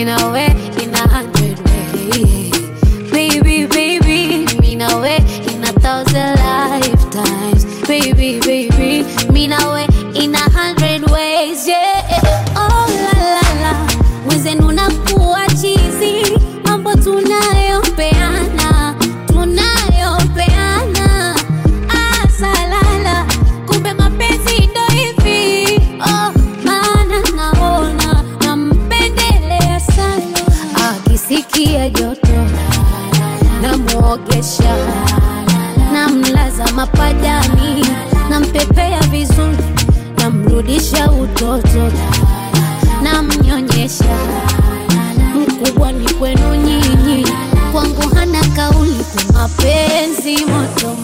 me now way in a hundred ways. Baby, baby, me now way in a thousand lifetimes. Baby, baby, me now way in a hundred ways. Yeah. Oh la la la, mwenzenu nakuwa chizi, mambo tunayopeana, tunayopeana. Ah, salala, kumbe mapenzi ndo hivi. Oh, maana naona nampendelea sana, akisikia joto namwogesha, namlaza mapajani, nampepea vizuri, namrudisha utoto, namnyonyesha. Mkubwa ni kwenu nyinyi, kwangu hana kauli kwa mapenzi moto moto.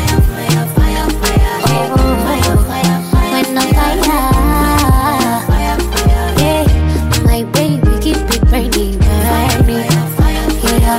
When I fire, yeah, my baby keep it burning, burning. Yeah,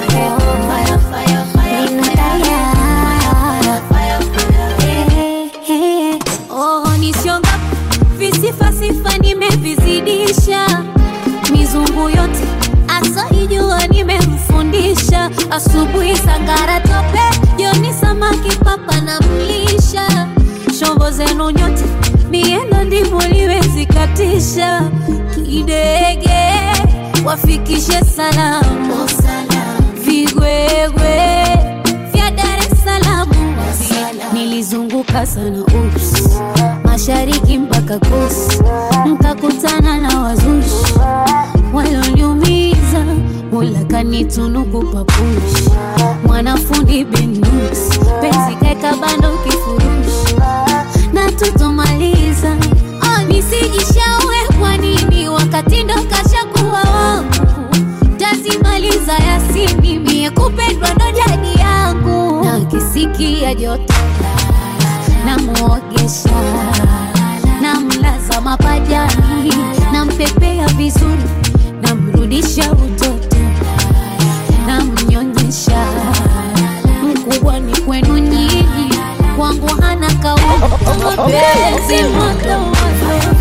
yeah. Oh, nisionga visifa sifa nimevizidisha mizungu yote asaijua nimemfundisha asubuhi sangara tope joni samaki papa na mlisha shombo zenu nyote miendo ndivyo liwezikatisha kidege wafikishe salamu vigwegwe vya Dar es Salaam nilizunguka sana ups mashariki mpaka kus nkakutana na wazushi walioniumiza mola kanitunuku papushi mwanafundi benus penzi kaeka bando kifurushi na tutomaliza oh, nisijishaue kwa nini wakati ndo kashakuwa wangu tazimaliza yasini mie kupendwa ndo jadi yangu na kisikia joto namwogesha namlaza mapajani nampepea vizuri namrudisha utoto namnyonyesha mkubwa ni kwenu nyinyi kwangu hana kauli mapenzi moto moto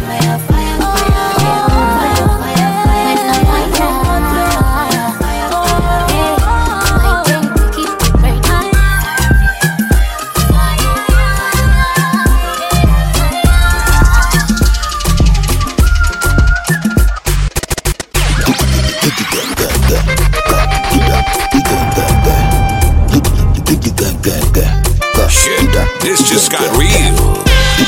Shit, this just got real.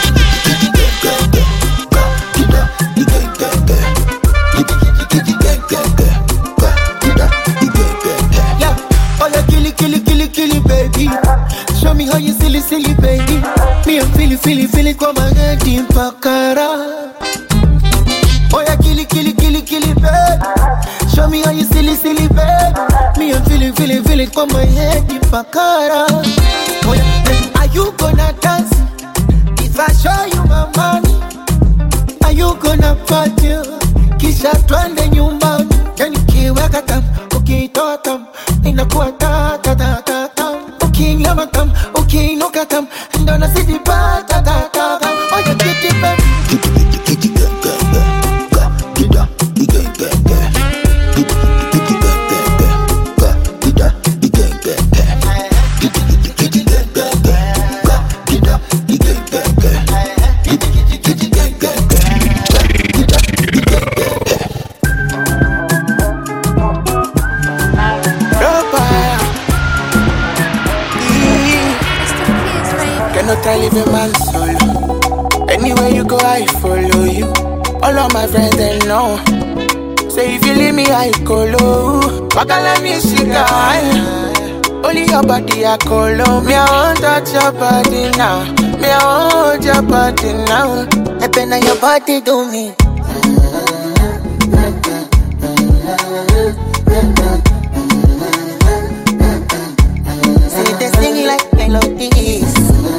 Yeah, oh yeah, killy, killy, killy, killy, baby. Show me how you silly, silly, baby. Me, I'm feeling, feeling, feeling, come on, get in pakara. Oh yeah, killy, killy, killy, killy, baby. Show me how you silly, silly, baby. Me, I'm feeling, feeling, feeling, come on, head in pakara. Oh yeah, then are you gonna dance? If I show you my money, are you gonna party? Kisha twende nyumbani, yani kiweka tam, ukitoa tam, inakuwa ta ta ta ta tam. Ukinyama tam, ukiinuka tam, ndo nazidi pa ta ta ta tam. Oh yeah, kitty baby. Cannot I leave a man solo? Anywhere you go, I follow you. All of my friends they know. Say if you leave me, I go low. Wakala me shika. Only your body I call Me I want touch your body now. Me I want your body now. I been your body do me. See they sing like melodies.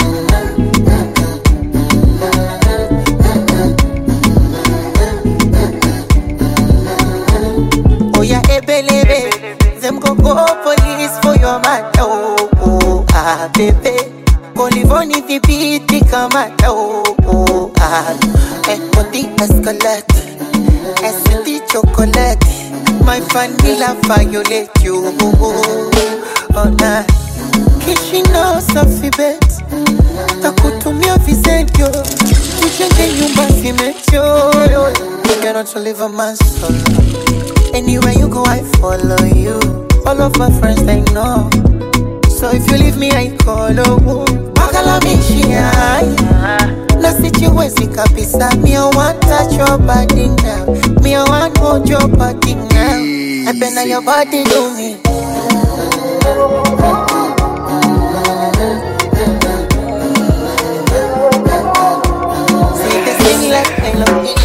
Oh yeah, ebelebe. Them go go police for your matter. Oh, oh ah, baby. Polivoni vipiti kama oh, oh ah. Eh, body escalate. Esiti chocolate. my vanilla violate you. Oh, nah. Kishino safi bet takutumia visentio tujenge nyumba simetio You cannot live a man solo Anywhere you go I follow you All of my friends they know So if you leave me I call oh Makala mishia Na sichiwezi kabisa Me I want touch your body now Me I want hold your body now I been on your body do me Say the thing like I love you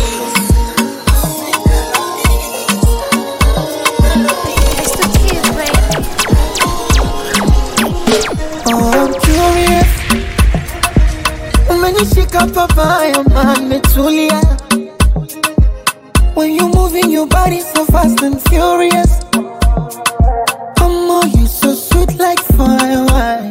Oh, I'm curious. Umenishika papaya, man, metulia. When you moving your body so fast and furious. Oh, you so sweet like fire.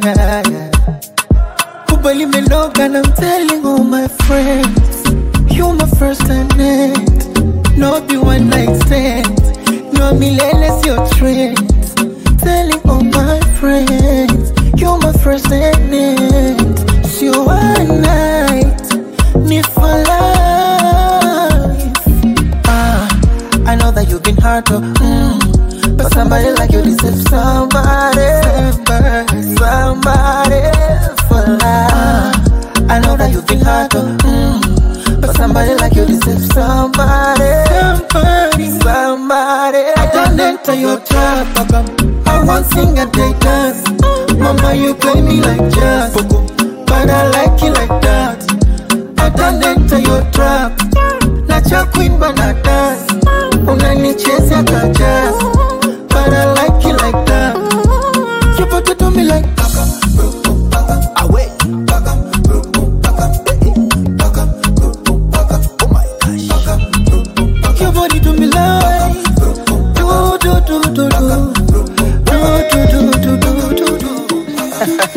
Kubali menoga and I'm telling all my friends. You my first and end. No be one night stand. No millennials your trend. Telling all my friends. You're my first and end. So one night, me for life. Ah, I know that you've been hurt, oh, mm, but somebody like you deserves somebody, somebody, somebody for life. Ah, I know that you've been hurt, oh, mm, but somebody like you deserves somebody, somebody, somebody. I don't enter your trap, I won't sing a day dance. Mama, you play me like jazz, but I like it like that. I don't enter your trap, not your queen, but I dance. Unanichezea ka jazz, but I like it like that. You put it on me like Your body do me like do do do do do do do do do do do.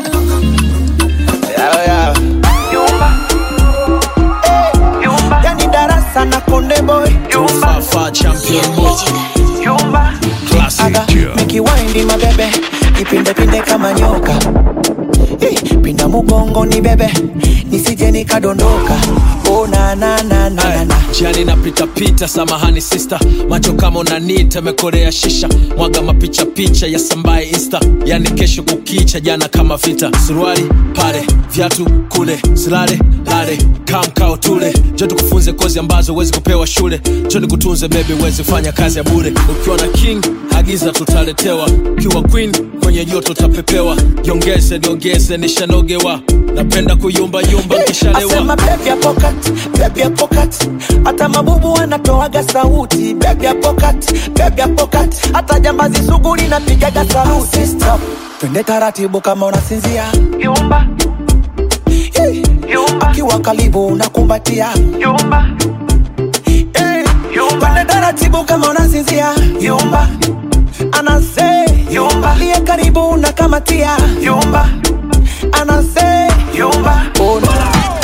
yani darasa na konde boy Fafa champion yumba Classic Joe. nikiwaindi mabebe ipindepinde kama nyoka Eh, pinda mugongo ni bebe nisije nikadondoka oh, na, na, na, na, na, na. jani napitapita samahani sista macho kama unanita mekorea shisha mwaga mapicha picha ya sambaye insta yani kesho kukicha jana kama vita suruali pale viatu kule silale lale kamkao tule jo tukufunze kozi ambazo huwezi kupewa shule jo nikutunze bebi huwezi fanya kazi ya bure ukiwa na king agiza tutaletewa ukiwa queen kwenye joto utapepewa jiongeze niongeze nishanogewa napenda kuyumbayumba nkishalewa asema bebi ya pokat bebi ya pokat hata mabubu wanatoaga sauti bebi ya pokat bebi ya pokat hata jambazi sugu linapigaga sauti Stop. twende taratibu kama unasinzia yumba yumba akiwa karibu unakumbatia yumba twende taratibu kama unasinzia yumba anase yumba liye karibu unakamatia yumba anase yumba oh, no.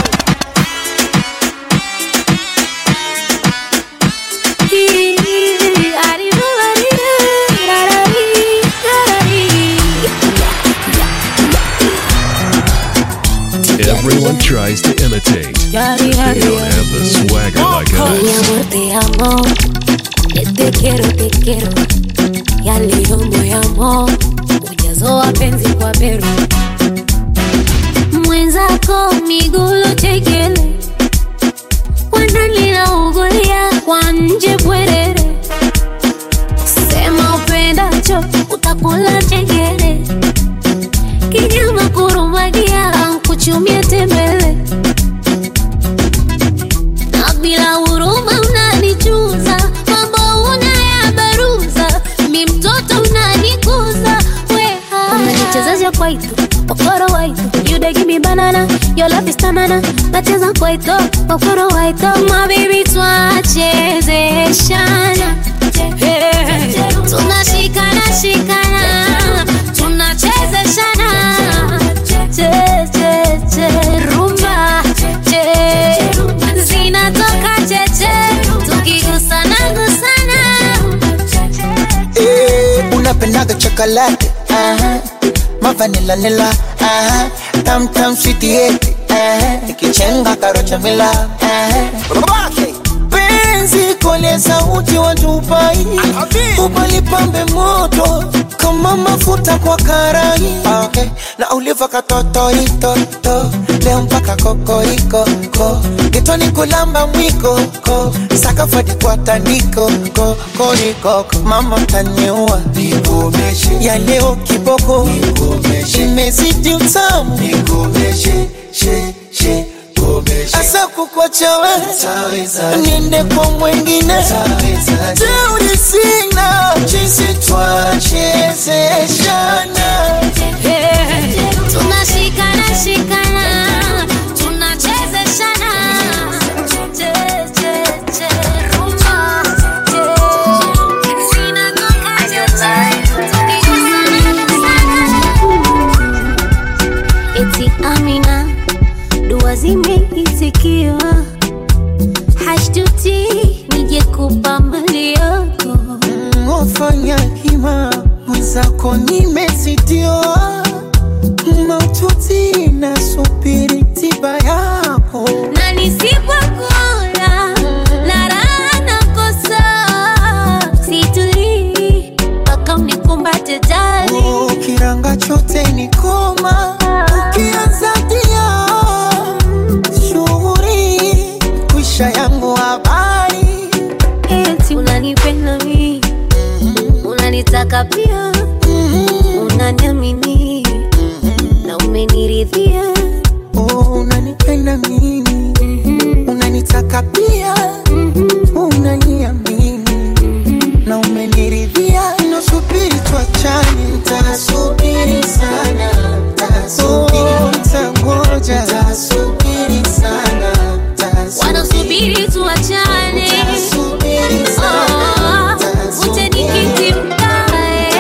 Everyone tries to imitate, but they don't have the swagger like Mi us. amor, te amo. Eh, Te quiero, te quiero. Ya leo moyamo. Ujazo wa penzi kwa beru. Mwenzako migulo chekele. Wananila ugulia kwa nje bwerere. Sema upendacho utakula chengere. Kinyama kurumagia kuchumia tembele. na bila huruma unanichuza, mambo unayabaruza, mi mtoto unanikuza, weha unanichezesha kwaito okoro waito you dey give me banana your love is tamana nacheza kwaito okoro waito my baby twachezeshana Hey, tunashikana shikana tunachezeshana che che che rumba che zinatoka cheche tukigusana gusana napendaga chocolate uh-huh. mavanila nila uh-huh. tam tam sweetieti uh-huh. ikichenga karocha mila uh-huh. penzi kole sauti watupai upalipambe moto kama mafuta kwa karai okay. na uliva katotoitoto leo mpaka kokoriko ko kitoni kulamba mwiko ko sakafadi kwa tandiko ko koriko mama taniua ya leo kiboko imezidi utamu asa kukwachawe niende kwa mwengine teuri sina jinsi twachezeshana tunashikana shikana tunachezeshana Che, che, che, rumba. Che, zinagonga che, che, tukigusana eti amina dua zimeitikiwa hashtuti nije kupa mali yako ofanya hima mwenzako nimezitiwa maututi nasubiri tiba yako na nisipokula na raha nakosa situlii mpaka unikumbate jali ukiranga chote ni koma ukianza dia shughuri kwisha yangu habari eti unanipenda mi unanitaka pia unaniamini na umeniridhia unanipenda mimi unanitaka pia unaniamini na umeniridhia nasubiri tuachane ntasubiri sana Oh, ntangoja ntasubiri sana wanasubiri tuachane Oh, uje nikiti mkae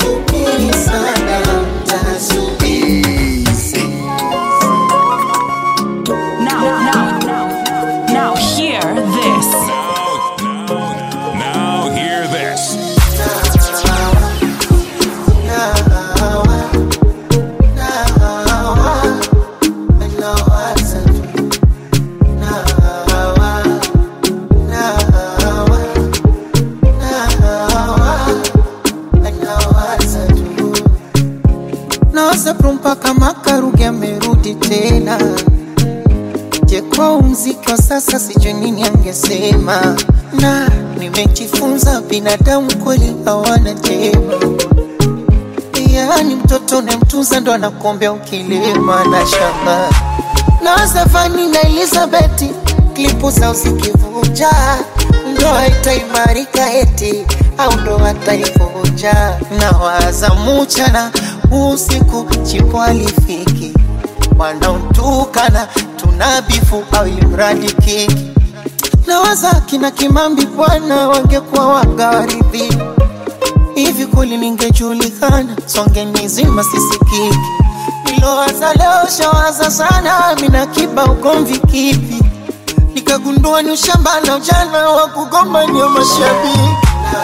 Now, now, now, now, hear this. Now hear this. nawasapro mpaka makaruge amerudi tena je kwa mziki wa sasa sijui nini angesema na nimejifunza binadamu kweli hawana jema yaani mtoto unamtunza ndo anakuombea ukilima na shamba na Stefani na Elizabeti klipu zao zikivuja ndo haitaimarika eti au ndo hataivunja na waza muchana usiku chipo alifiki wanaotukana tuna bifu au imradi kiki na waza kina Kimambi bwana wangekuwa wagawaridhi hivi kweli ningejulikana songe nizima sisikiki nilowaza leo shawaza sana mina kiba ugomvi kipi nikagundua ni ushamba na ujana wa kugombania mashabiki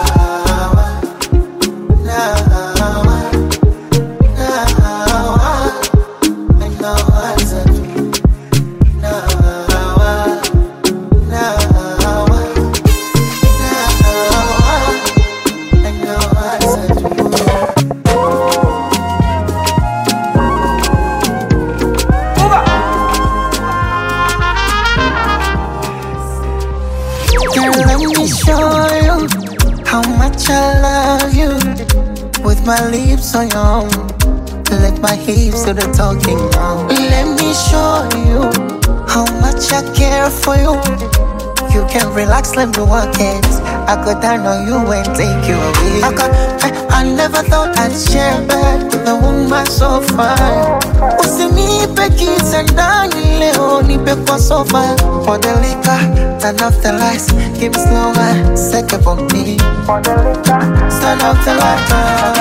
Girl, let me show you how much I love you. With my lips on your own, let my hips do the talking now. Let me show you how much I care for you. You can relax, let me work it. I go down on you and take you away. I, got, I, I never thought I'd share a bed with a woman so fine. Usinipe kitandani leo, nipe kwa sofa. For the liquor, turn off the lights, keep it slow and set up on me. For the liquor, turn off the lights.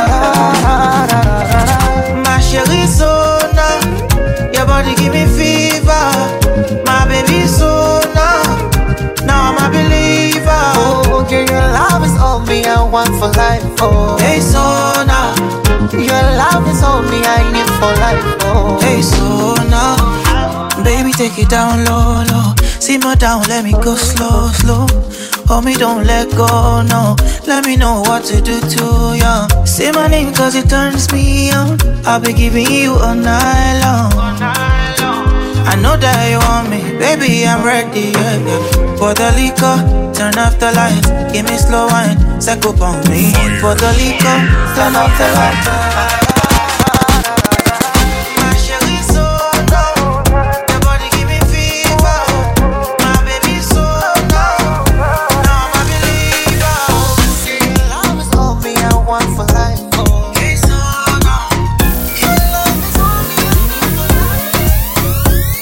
My chérie Sona, your body give me fever. My baby Sona, now I'm a believer. Oh, girl, your love is all me. I want for life, oh. Hey, Sona. Your love is all me, I need for life, oh. Hey, Sona. Baby, take it down low, low. Simmer down, let me go slow, slow. Hold me, don't let go, no. Let me know what to do to you. Say my name cause it turns me on. I'll be giving you all night long. I know that you want me, baby, I'm ready, yeah, yeah. For the liquor, turn off the lights, give me slow wine, set up on me. For the liquor, turn off the lights. My chérie, so low. Your body give me fever. My baby, so low. Now I'm a believer. Your love is all me, I want for life, oh. Hey, so low. Your love is all me, I need for life.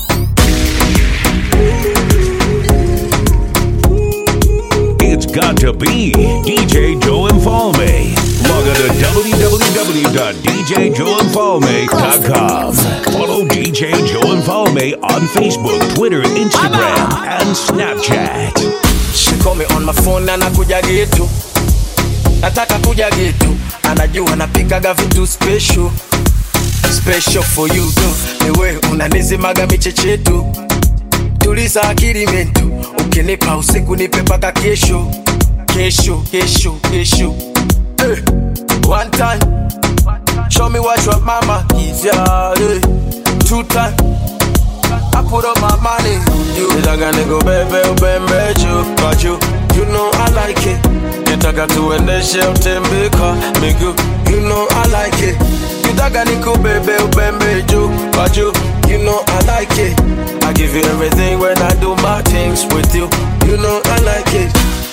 It's got to be DJ Joe Infalme. Log on to www.djjoeinfalme.com. Follow DJ Joe Infalme on Facebook, Twitter, Instagram, and Snapchat. She call me on my phone na nakuja getu nataka kuja getu anajua napikaga vitu special special for you tu niwe unanizimaga michechetu tuliza akili mentu ukinipa usiku nipe paka kesho kesho kesho kesho hey. one time show me what your mama is yeah, hey. two time I put up my money on you. Nitaka nikubebe ubembe juu kwa juu. You know I like it. Nitaka tuendeshe utembe kwa miguu. You know I like it. Nitaka nikubebe ubembe juu kwa juu. You know I like it. I give you everything when I do my things with you. You know I like it.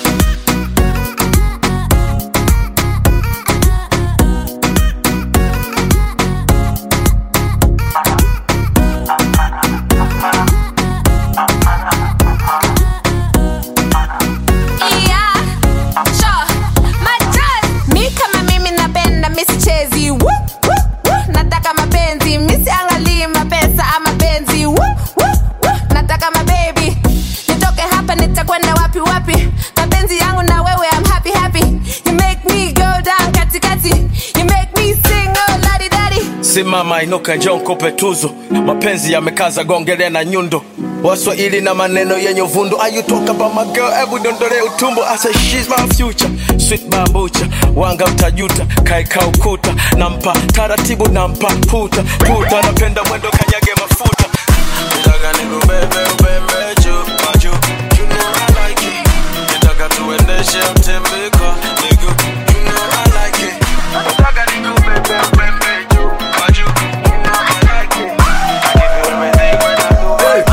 Yeah, sure. Majoz. Mi kama mimi napenda misichezi Woo, woo, woo. nataka mapenzi misiangalii mapesa ama penzi Woo, woo, woo. nataka mabebi nitoke hapa nitakwenda wapi wapi mapenzi yangu na wewe I'm happy happy you make me go down katikati you make me sing oh ladi dadi simama inuka njoo nikupe tuzo mapenzi yamekaza gongele na nyundo waswahili na maneno yenye uvundo Are you talk about my girl hebu dondole utumbo I say she's my future sweet bambucha wanga utajuta kaeka ukuta nampa taratibu nampa puta puta napenda mwendo kanyage mafuta Nitaka nikubebe ubembe juu kwa juu You know I like it Nitaka tuendeshe utembe kwa miguu You know I like it Nitaka nikubebe ubembe juu kwa juu You know I like it I give you everything when I do it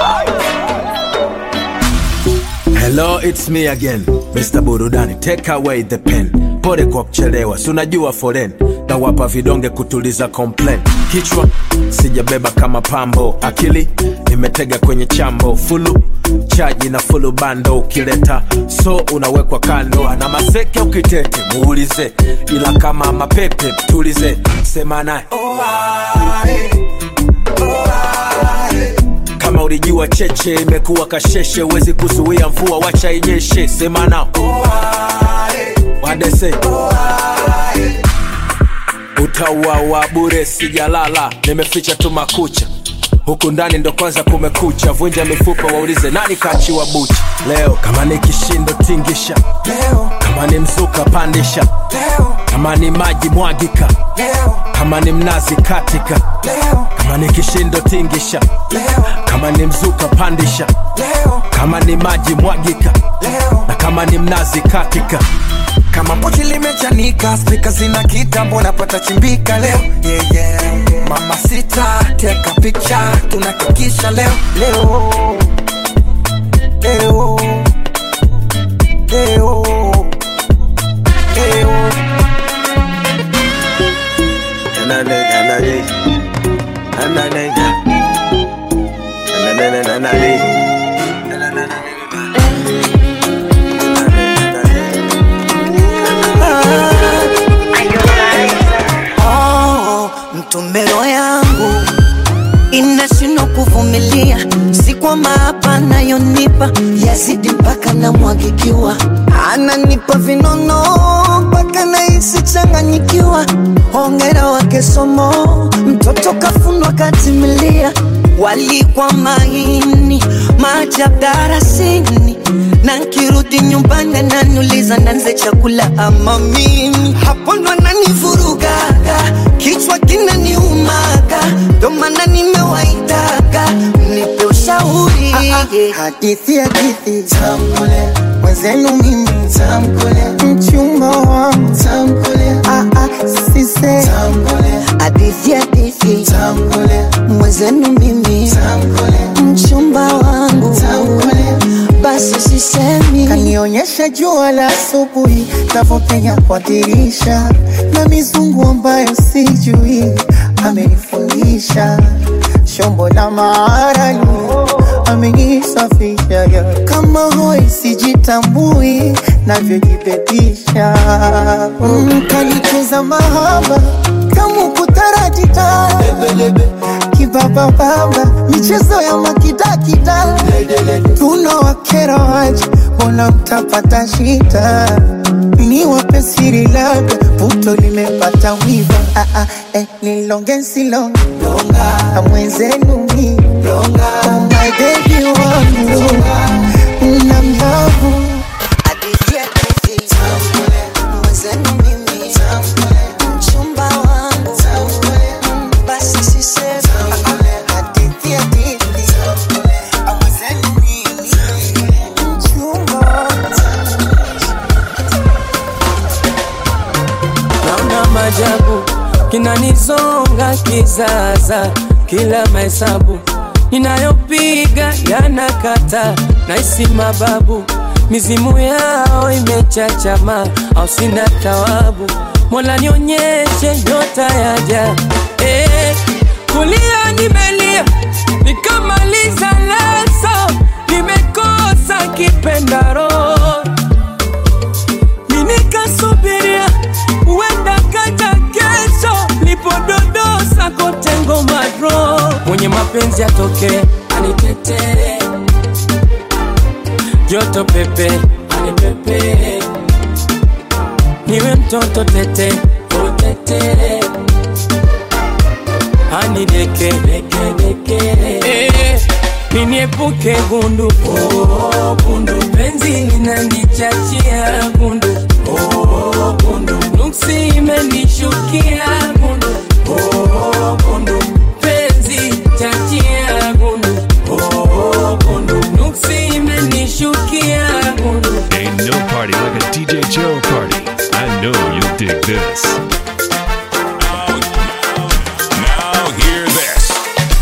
Hello, it's me again, Mr. Burudani. Take away the pen. Pole kwa kuchelewa, si unajua foren na wapa vidonge kutuliza complain. Kichwa sijabeba kama pambo, akili nimetega kwenye chambo, fulu chaji na fulu bando, ukileta so unawekwa kando, na maseke ukitete muulize, ila kama mapepe tulize, sema naye kama ulijua cheche imekuwa kasheshe, huwezi kuzuia mvua, wacha inyeshe. Sema nao wadese utauawa bure, sijalala, nimeficha tu makucha huku ndani ndo kwanza kumekucha, vunja mifupa, waulize nani kachiwa bucha leo. Kama ni kishindo tingisha leo, kama ni mzuka pandisha leo, kama ni maji mwagika leo, kama ni mnazi katika leo, kama ni kishindo tingisha leo, kama ni mzuka pandisha leo, kama ni maji mwagika leo, na kama ni mnazi katika kama pochi limechanika spika zina kitambo napata chimbika leo yeah, yeah. mama sita teka picha tunakikisha leo leo leo leo leo Nanane, nanane. Nanane, nanane, nanane. Oh, mtumbero yangu inashindwa kuvumilia, si kwamba hapa anayonipa yazidi mpaka namwagikiwa, ana ananipa vinono mpaka nahisi changanyikiwa. Hongera wake somo, mtoto kafunwa katimilia. Walikwa maini maajabu darasini, na nkirudi nyumbani ananiuliza nanze chakula ama mimi. Hapo ndo ananivurugaga, kichwa kinaniumaga, ndo maana nimewaitaga mnipe ushauri. Hadithi hadithi tamkule mwenzenu mimi tamkule mchumba wangu tamkule ah ah sise tamkule hadithi hadithi tamkule mwenzenu mimi tamkule mchumba wangu tamkule basi sisemi kanionyesha jua la asubuhi navyopenya kwa dirisha na mizungu ambayo sijui amenifundisha shombo la maarani amenisafisha ya kama hoi sijitambui navyojibebisha mm, kanicheza mahaba kama kutaratita kibabababa michezo ya makidakida tunawakera waje mbona mtapata shida ni wape siri labda puto limepata wiva ah, ah, eh, nilonge nsilonge na mwenzenu mi oh my baby wangu na mlavu Hadithi hadithi mwenzenu mimi mchumba wangu basi sisemi hadithi hadithi mwenzenu mimi mchumba naona majabu kinanizonga kizaza kila mahesabu ninayopiga yanakata naisi mababu mizimu yao imechachama au sina tawabu mola nionyeshe nyota yaja eh, kulia nimelia nikamaliza leso nimekosa kipendaro minikasubiria uenda kaja kesho lipododosa kotengo madro mwenye mapenzi atoke anitetee joto pepe anipepe niwe mtoto tete utete anideke Eh, niniepuke gundu oh, gundu penzi linanichachia gundu oh, gundu nuksi imenishukia gundu oh, gundu penzi chachia gundu oh, gundu nuksi imenishukia gundu Ain't no party like a DJ Joe party. I know you'll dig this. Now hear this.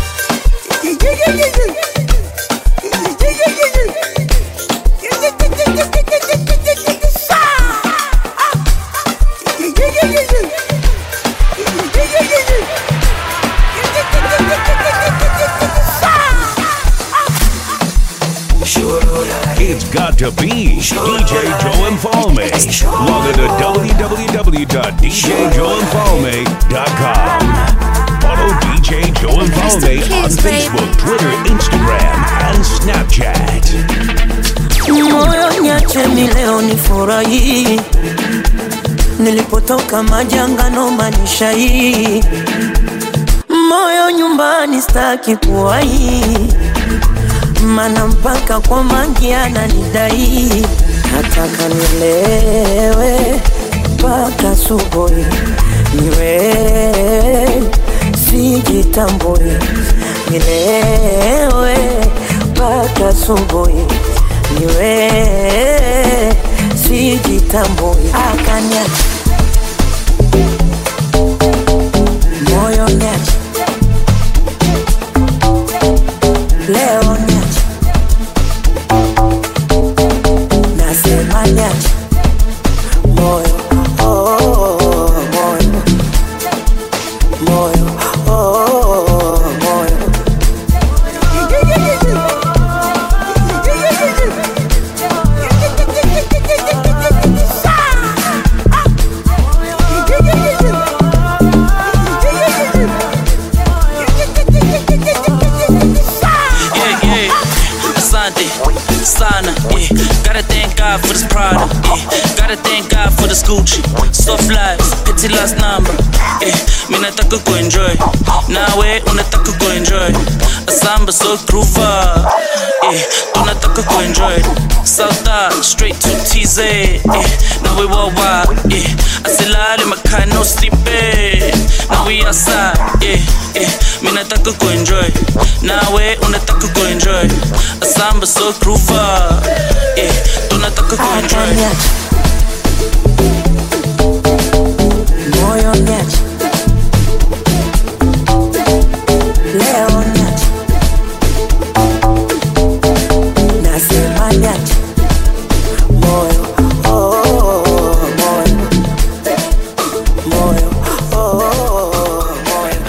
It's got to be DJ Joe Infalme. Log on to www.djjoeinfalme.com. Follow DJ Joe Infalme on Facebook, Twitter, Instagram, and Snapchat. moyo niacheni leo nifurahi nilipotoka majangano manisha hii moyo nyumbani staki kuwahi mana mpaka kwa mangi ananidai nataka nilewe mpaka subuhi niwe sijitambui nilewe mpaka subuhi niwe sijitambui akaniacha moyo niacha leo niacha nasema niacha moyo oh, oh, oh, moyo moyo oh, oh, moyo Yeah, yeah. Asante sana, yeah. Gotta thank God for this product, yeah. thank God for the Gucci. Soft lives, pity last number. Eh, mi nataka kuenjoy. Nawe unataka kuenjoy. Asamba so groover. Eh, tunataka kuenjoy. South straight to TZ. Eh, now we worldwide. Eh, asilale makhaya no sleeping. Now we outside. Eh, eh, mi nataka kuenjoy. Nawe unataka kuenjoy. Asamba so groover. Eh, tunataka kuenjoy. moyo niache leo niache nasema niache moyo oh, oh, oh, moyo moyo oh, oh, oh, moyo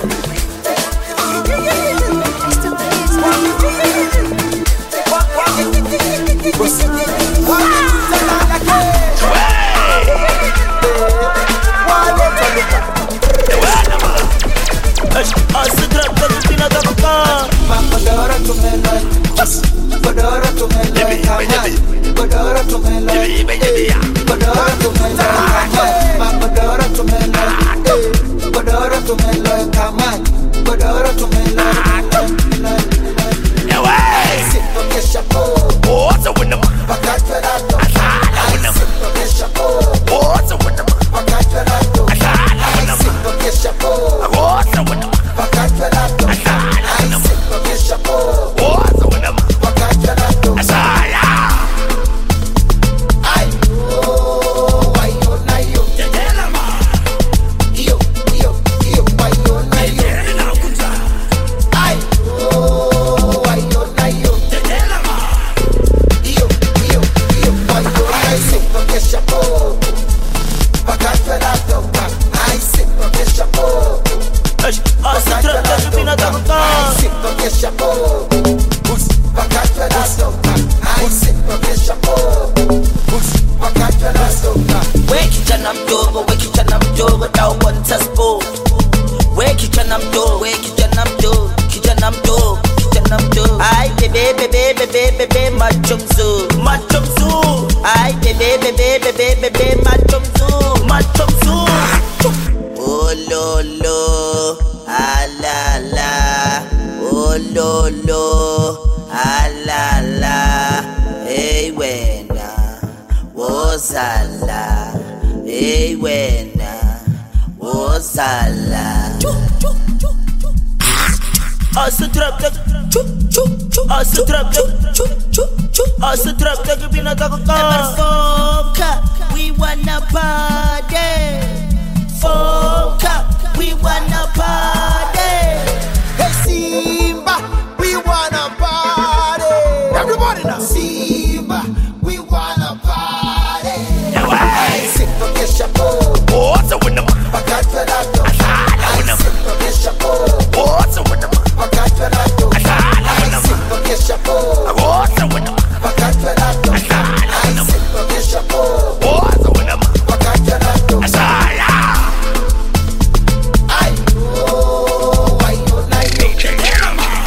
Godoro tumelo, godoro tumelo, kamai. Godoro tumelo, eh. Godoro tumelo, kamai. Godoro tumelo, eh. Godoro tumelo, kamai. Godoro tumelo, Siento que chapo. Pakatwe rato. Siento que chapo. Pakatwe rato. Siento que chapo. Pakatwe rato. Siento que chapo. Pakatwe rato. Ay, oh, ay, oh, na, yo. Yo, yo, yo, ay, oh, na, yo. Ay, oh, ay, oh, na, yo. Yo, yo, yo, ay, oh, na, yo. Siento que chapo. Pakatwe rato. Ay, siento que chapo. Pakatwe rato. Ay, siento que chapo. Pakatwe rato. Ay, siento que chapo. Pakatwe rato. We kijana mdogo, we kijana mdogo, don't want us both. We kijana mdogo, we kijana mdogo, kijana mdogo, kijana mdogo. Ay bebe bebe bebe bebe macho mzuri, macho mzuri. Ay bebe bebe bebe bebe macho mzuri, macho mzuri. Oh lo lo, ah la la. Oh lo lo, ah la la. Hey wena, wozala. Hey wena, wozala. Asa trap tak chu chu chu Asa trap tak chu chu chu Asa trap tak bina tak ka Foka we wanna party Foka we wanna party Hey Simba, we wanna party. Everybody now. Simba, we wanna party. Ay, siento que chapo. Pakatwe rato. Ay, siento que chapo. Pakatwe rato. Ay, siento que chapo. Pakatwe rato. Ay, siento que chapo. Pakatwe rato. Ay, oh, ay, oh, na, yo.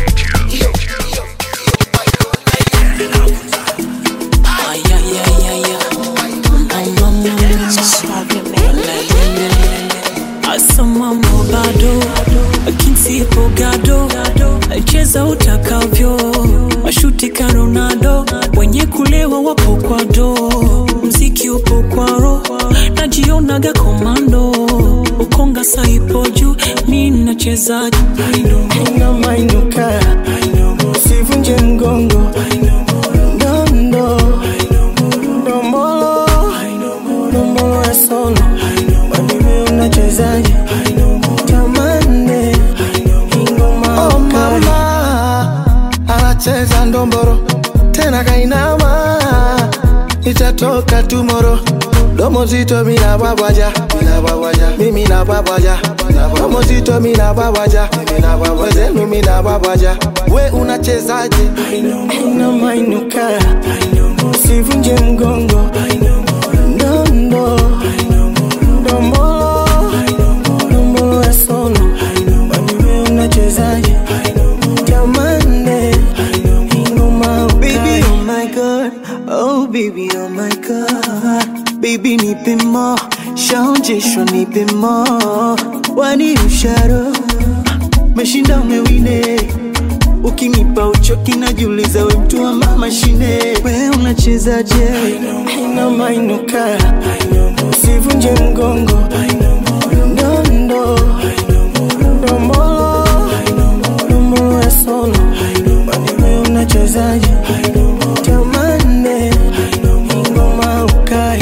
asamamo bado akinsipo gado cheza utakavyo mashuti ka ronaldo wenye kulewa wapo kwa do mziki upo kwaro najionaga komando ukonga saipo juu mi nachezaji inamainuka usivunje mgongo ndondo ndombolo ndombolo ya solo wanime unachezaje tamane ingoma Oh mama anacheza ndomboro tena kainama itatoka tumoro domo zito mina babwaja mimi na babwaja domo zito mina babwaja wezenu mina babwaja we unachezaje inamainuka usivunje mgongo ndondo ndombolo ndombolo ya solo wanime unachezaje tamane ingoma Baby, oh my god oh baby oh my god baby baby nipe mo shaonjeshwa nipe mo wani usharo meshinda umewine ukinipa uchoki najiuliza we mtu wa mama shine we unachezaje inamainuka usivunje mgongo ndondo ndombolo ndombolo ya solo wewe unachezaje tamane ngoma ukai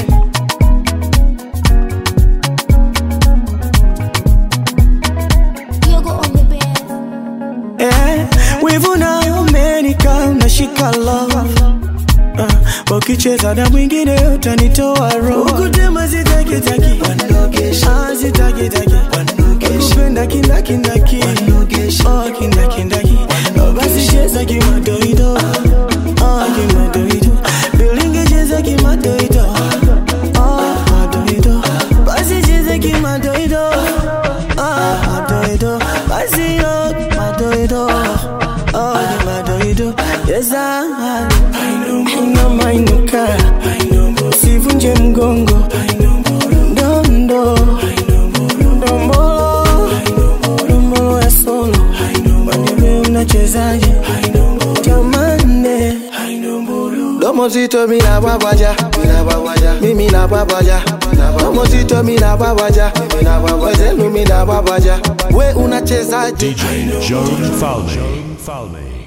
Eh, wivu nayo umenika unashika love uh, ukicheza na mwingine utanitoa roho ukutema zitakitaki Ah, zitakitaki ukupenda kindakindaki Oh, kindakindaki Oh, basi cheza kimadoido Ah, kimadoido bilingi cheza kimadoido Ah, madoido basi cheza kimadoido Ah, madoido basi yo madoido Oh, kimadoido Yes, I Unamainuka Usivunje mgongo Ndondo Ndombolo Ndombolo ya solo Wanime unachezaje Tamane Domo zito mi na babaja, mimi na babaja. Domo zito mi na babaja, wezenu mi na babaja. We unachezaje? DJ Joan Falme.